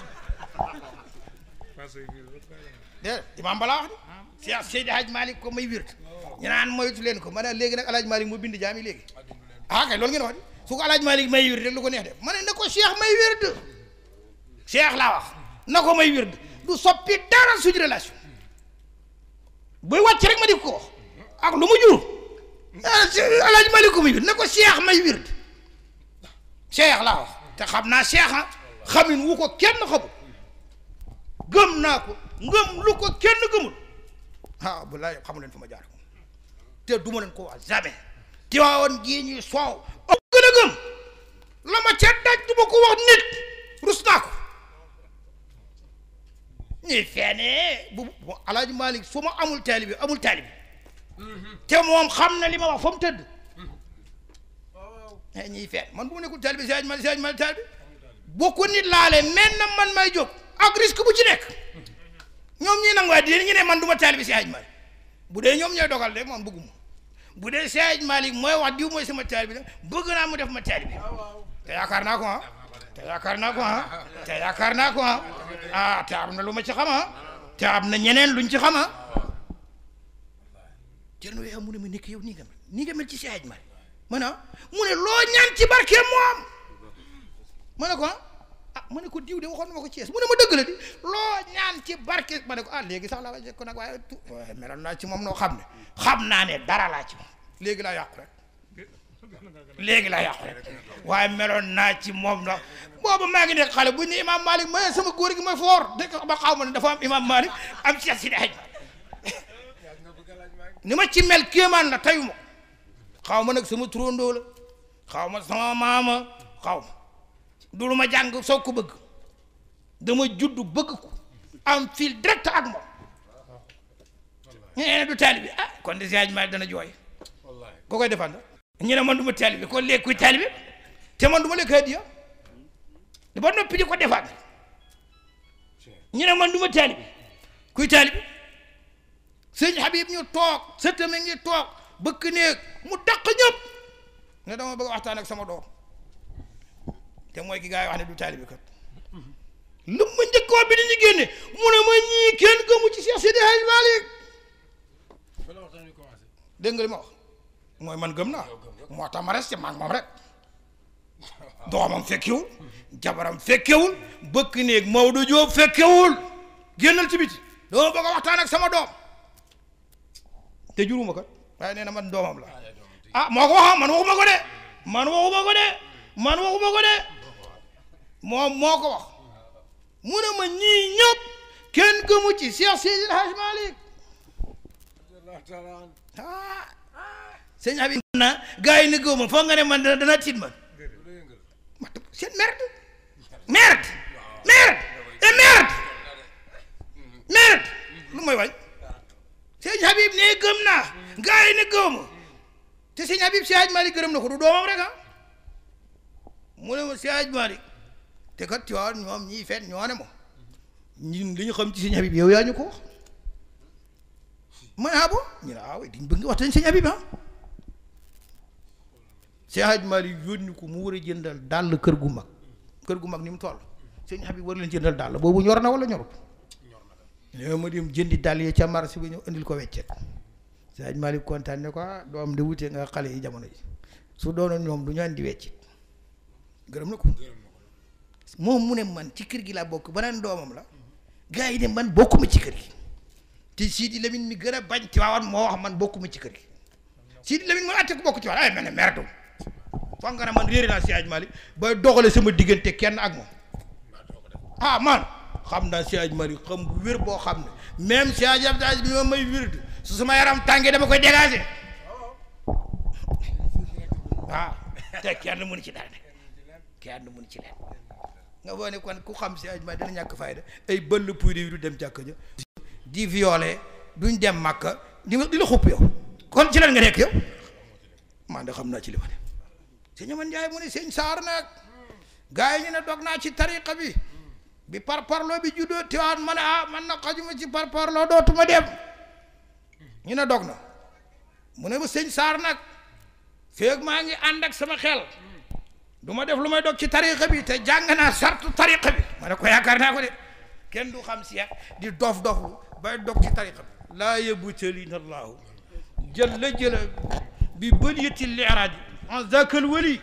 dé imaam balaa wax ni Cheikh Seydi Hadj Malick ko may wird ñu naan moytu leen ko ma ne léegi nag El Hadj Malick moo bind jaam yi léegi ah kay loolu ngeen wax di su ko El Hadj Malick may wird rek lu ko neex def ma ne na ko Cheikh may wird Cheikh laa wax na ko may wird du soppi dara suñu relation buy wàcc rek ma di ko wax ak lu mu jur ah El Hadj Malick ko may wird na ko Cheikh may wird Cheikh laa wax te xam naa Cheikh ah xamin wu ko kenn xamul gëm naa ko ngëm lu ko kenn gëmul ah bu laay xamu leen fu ma jaar te du ma leen ko wax jamais Tiwaawan gii ñuy soow ëpp gën a gëm la ma ca daj du ma ko wax nit rus naa ko ñuy feenee bu bu alaaji Malick fu ma amul taalibi amul taalibi te moom xam na li ma wax fa mu tëdd eh ñuy feen man bu ma nekkul taalibi si alaaji Malick si alaaji Malick taalibi boo ko nit laale men na man may jóg ak risque bu ci nekk ñoom ñi nanguwaat di ñu ne man du ma taalibi si alaaji Malick bu dee ñoom ñooy dogal de man bëgguma bu dee si alaaji Malick mooy wax diw mooy sama taalibi la bëgg naa mu def ma taalibi te yaakaar naa ko ah te yaakaar naa ko ah te yaakaar naa ko ah ah te am na lu ma ci xam ah te am na ñeneen luñ ci xam ah Thierno Weah mu ne ma nekk yow nii nga mel nii nga mel ci Cheikh Malick ma ne ah mu ne loo ñaan ci barke moom ma ne ko ah ah ma ne ko diw de waxoon na ma ko Thiès mu ne ma dëgg la di loo ñaan ci barke ma ne ko ah léegi sax la ma ko nag waaye tu waaye meloon naa ci moom noo xam ne xam naa ne dara laa ci moom léegi laa yàqu rek léegi laa yàqu rek waaye meloon naa ci moom ndax boobu maa ngi nekk xale bu ñu ne imaam Malick ma sama góor gi mooy foor dëkk ba xaw ma ne dafa am imaam Malick am Cheikh Sidi Hadj ni ma ci mel kéemaan la tayu ma xaw ma nag sama turandoo la xaw ma sama maama xaw ma du lu ma jàng soog ko bëgg dama judd bëgg ko am fil direct ak moom ñeneen du taalibi ah kon de Sidi Hadj Malick dana jooy ko koy defal ñu ne man du ma taalibe kon léegi kuy taalibe te man du ma lekk hadiya ba noppi di ko defaat ñu ne man du ma taalibe kuy taalibe sëñ Habib ñu toog sëtame ngi toog bëkk néeg mu daq ñëpp ne dama bëgg waxtaan ak sama doom te mooy ki gaa yi wax ne du taalibe kat lu ma njëkk wax bi ni ñu génne mu ne ma ñii kenn gëmu ci Cheikh Sidi Hadj Malick fa la waxtaan wi commencé dégg nga li ma wax mooy man gëm naa moo tax ma resté maag moom rek doomam fekkewul jabaram fekkewul bëkk néeg Maodo Diop fekkewul génnal ci biti dama bëgg a waxtaan ak sama doom te juruma kat waaye nee na man doomam la ah moo ko wax man waxuma ko de man waxuma ko de man waxuma ko de moom moo ko wax mu ne ma ñii ñëpp kenn gëmu ci Cheikh Seydi El Hadj Malick Allah taala an ah sëñ Habib na gars yi ne góob ma foog nga ne man dana dana tiit man du la yëngal ma seen merde merde merde et merde merde lu may wañ sëñ Habib ne gëm naa gars yi ne góob ma te sëñ Habib si Hadj Malick gërëm na ko du doomam rek ah mu ne ma si Hadj Malick te kat tu vois ñoom ñii fen ñoo ne ma ñun li ñu xam ci sëñ Habib yow yaa ñu ko wax ma ne ah bon ñu ne ah oui diñ bëgg nga waxtaan sëñ Habib ah Cheikh Hadj Malick yónni ko mu war a jëndal dàll kër gu mag kër gu mag ni mu toll sëñ Habib war leen jëndal dàll boobu ñor na wala ñorut ñoo ma dem jëndi dàll yi ca marché bi ñëw indil ko weccet Cheikh Hadj Malick kontaan ne ko ah doom de wutee nga xale yi jamono ji su doonoon ñoom du ñu andi weccet gërëm na ko moom mu ne man ci kër gi laa bokk beneen doomam la gars yi ne man bokkuma ci kër gi te Sidi Lamine mi gën a bañ Tiwaawan moo wax man bokkuma ci kër gi Sidi Lamine moo atte ko bokk Tiwaawan ay mel ne merdum foog nga ne man réeré naa si Hadj Malick bay doxale sama diggante kenn ak moom ah man xam naa si Hadj Malick xam bu wér boo xam ne même si Hadj Abdou bi ma may wér su sama yaram tàngee dama koy dégager waaw te kenn mënu ci dara ne kenn mënu ci leen nga boo ne kon ku xam si Hadj Malick dana ñàkk fayda ay bëll puy yi du dem jàkka ja di violé duñ dem màkka di di la xupp yow kon ci lan nga nekk yow man de xam naa ci li ma ne sëñ Aman Njaay mu ne sëñ Saar nag gars yi ñu ne dog naa ci tariqa bi bi par parloo bi juddoo tiwaan ma ne ah man na xajuma ci par parloo dootuma dem ñu ne dog na mu ne ma sëñ Saar nag feeg maa ngi ànd ak sama xel du ma def lu may dog ci tariqa bi te jàng naa sartu tariqa bi ma ne ko yaakaar naa ko de kenn du xam si di dof doflu bay dog ci tariqa bi laa yabtalina allahu jalla jalla bi baliyati liraaj an zakal wali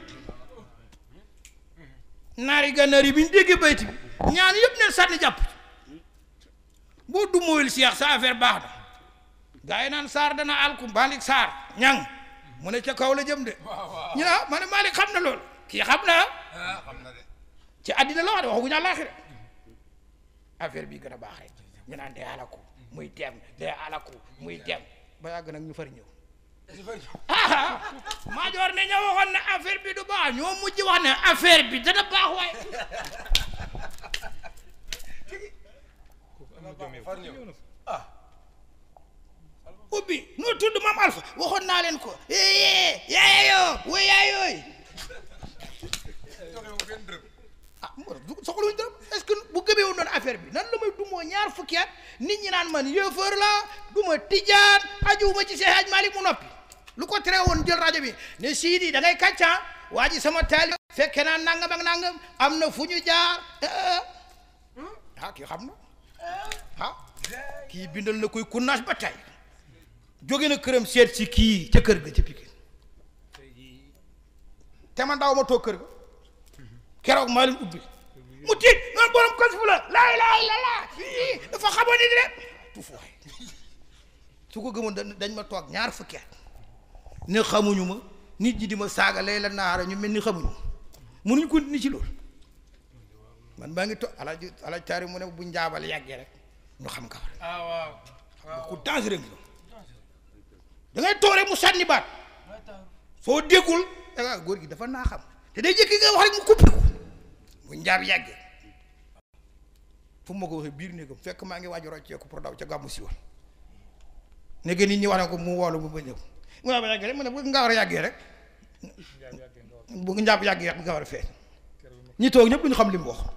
naari gànnaar yi bi ñu déggee bayti bi ñaan yëpp ne sànni jàpp boo du mooyul seex sa affaire baax na gaa yi naan saar dana alku Malick Saar ñang mu ne ca kaw la jëm de ñu ne ah ma ne Malick xam na loolu kii xam na ah xam na de ci àddina la wax de waxaguñu àllaaxira affaire bi gën a baax rek ñu naan day alaku muy dem day alaku muy dem ba yàgg nag ñu fari ñëw ah maajoor ne ñoo waxoon ne affaire bi du baax ñoo mujj wax ne affaire bi dana baax waaye far ñëw ubbi noo tudd maam Alpha waxoon naa leen ko yee yaayoo wo yaayooy joxe wu benn dërëm ah moo tax du soxluñu dara est-ce que bu gëmee woon noonu affaire bi nan la may dumoo ñaar fukki at nit ñi naan man yéefar la du ma tijaan ajuwuma ci Seex Haj Malik mu noppi lu ko tere woon jël rajo bi ne siidi da ngay kàccaa waa ji sama taali fekke naa nangam ak nangam am na fu ñu jaar ah kii xam na ah kii bindal na koy kunnaas ba tey jóge na këram seet si kii ca kër ga ca Pikine te man daaw ma toog kër ga keroog maa leen ubbi mu tiit noonu borom kos fu la laay laay la laa dafa xamoon ni rek tuuf waay su ko gëmoon dañ dañ ma toog ñaar fukki at ne xamuñu ma nit ñi di ma saaga lay la naara ñu mel ni xamuñu ma mënuñ ko ni ci loolu man maa ngi toog alaaj alaaj taari mu ne bu njaabal yàggee rek ñu xam ka war ah waaw waaw ku dangereux ngi da ngay toog rek mu sànni baat soo déggul da nga góor gi dafa naa xam te day jëkki nga wax rek mu kuppi ko bu njaab yàggee fu ma ko waxee biir néegam fekk maa ngi waaj a rocceeku pour daw ca gàmmu si woon léegi nit ñi wax ne ko mu woolu mu ba ñëw mu njaab yàggee rek mu ne bu nga war a yàggee rek bu njaab yàggee rek nga war a feeñ ñi toog ñëpp duñu xam li mu wax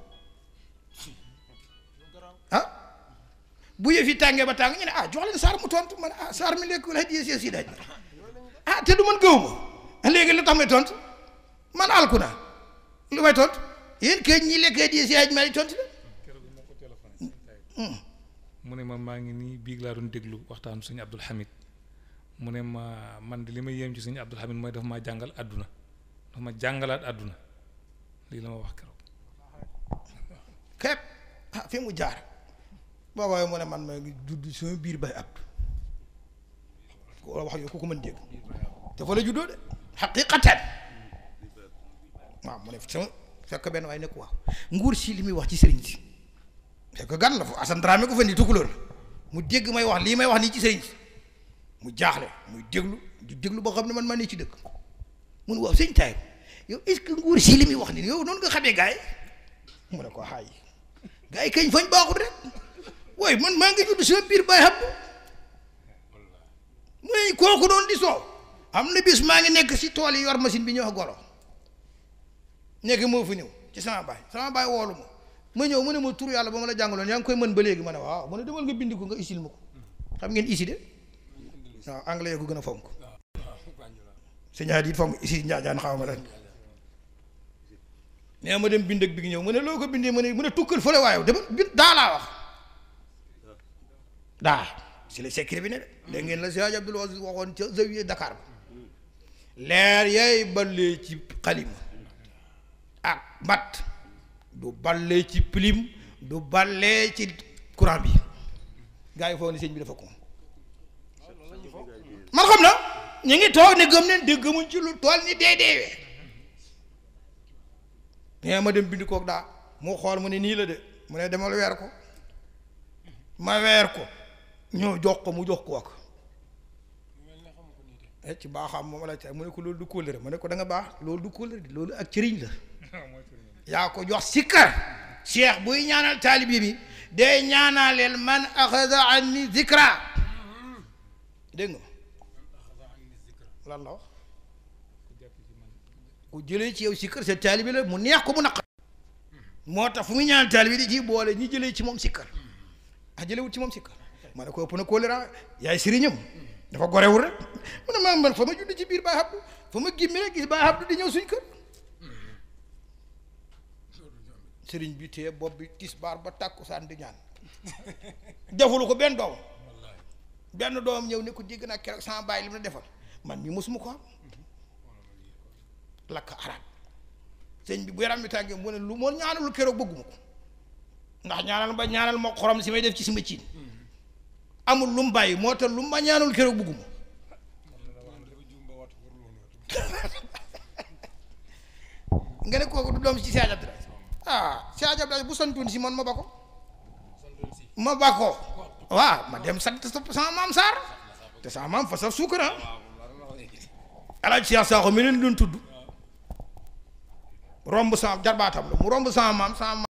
ah bu yëf yi tàngee ba tàng ñu ne ah jox leen saar mu tontu man ah saar mi lekk la di si daaj ah te du man gëw ma léegi lu tax may tontu man alku naa lu may tontu yéen kay ñi lekk di si daaj ma di tontu la keroog bi ma ko téléphoné mu ne ma maa ngi nii biig laa doon déglu waxtaanu sëñ Abdul Hamid mu ne ma man de li ma yéem ci sëñ Abdul Hamid mooy dafa maa jàngal àdduna dafa ma jàngalaat àdduna lii la ma wax keroog képp ah fi mu jaar boobaa mu ne man ma ngi judd sama biir bay ab ko wax yooyu ku ko mën dégg te fa la juddoo de xaqiqatan waaw mu ne sama fekk benn waaye nekk waaw nguur si li muy wax ci sëriñ si fekk gan la fa Assane Dramé ko fa ni tukulóor la mu dégg may wax lii may wax nii ci sëriñ si mu jaaxle muy déglu di déglu boo xam ne man maa ne ci dëkk mun waaw sëñ taay yow est-ce que nguur si li muy wax nii yow noonu nga xamee gaay mu ne ko xaay gars yi kañ fañ baaxul rek waaye man maa ngi judd sama biir bay xam mu ne kooku doon di soow am na bis maa ngi nekk si tool yi yor machine bi ñëw wax golo nekk moo fi ñëw ci sama baay sama baay woolu ma ma ñëw mu ne ma tur yàlla ba ma la jàngaloon yaa ngi koy mën ba léegi ma ne waaw mu ne demal nga bind ko nga isil ma ko xam ngeen isi de waaw anglais ko gën a fonk sëñ it fonk isi njaajaan xaw ma lan nee ma dem bind ak bi ñëw mu ne loo ko bindee mu ne mu ne tukkal fële waaye dama bind daa laa wax daa si la secret bi ne de dégg ngeen la si Hadj Abdoul Aziz waxoon ca zawiya Dakar ba leer yay ballee ci xalima ak mat du ballee ci pilim du ballee ci courant bi gars yi foofu ne sëñ bi dafa ko man xam na ñu ngi toog ne gëm neen dégg gëmuñ ci lu tool ni dee deewee mais ma dem bind koog daa mu xool mu ne nii la de mu ne demal weer ko ma weer ko ñëw jox ko mu jox ko ak eh ci baaxam moom la ca mu ne ko loolu du kóllëre ma ne ko da nga baax loolu du kóllëre di loolu ak cëriñ la yaa ko jox sikkar cheikh buy ñaanal taalibi bi day ñaanaleel man axada anni zikra dégg nga lan la wax ku jëlee ci yow sikkar sa taalibi la mu neex ko mu naq moo tax fu muy ñaanal taalibi di ci boole ñi jëlee ci moom sikkar ah jëlewut ci moom sikkar ma ne ko ëpp na kóllëre yaay sëriñam dafa gorewul rek mu ne ma man fa ma judd ci biir Baay Abdu fa ma gimmi rek gis Baay Abdu di ñëw suñ kër sëriñ bi téye bopp bi tisbaar ba tàkkusaan di ñaan defulu ko benn doom benn doom ñëw ne ko dégg naa keroog sama baay li mu la defal man mi mosuma ko am lakk arab sëñ bi bu yaram mi tàngee mu ne lu moo ñaanalul keroog bëgguma ko ndax ñaanal ba ñaanal ma xorom si may def ci sama ciin amul lu mu bàyyi moo tax lu mu ma ñaanul keroog bëgguma nga ne kooku du doom ci Cheikh Abdoulaye ah Cheikh Abdoulaye bu santoon si man ma ba ko ma ba ko waaw ma dem sant sama maam Sarr te sama maam fa saf suukara alaaj Cheikh Sakho mi leen doon tudd romb sama jarbaatam la mu romb sama maam sama maam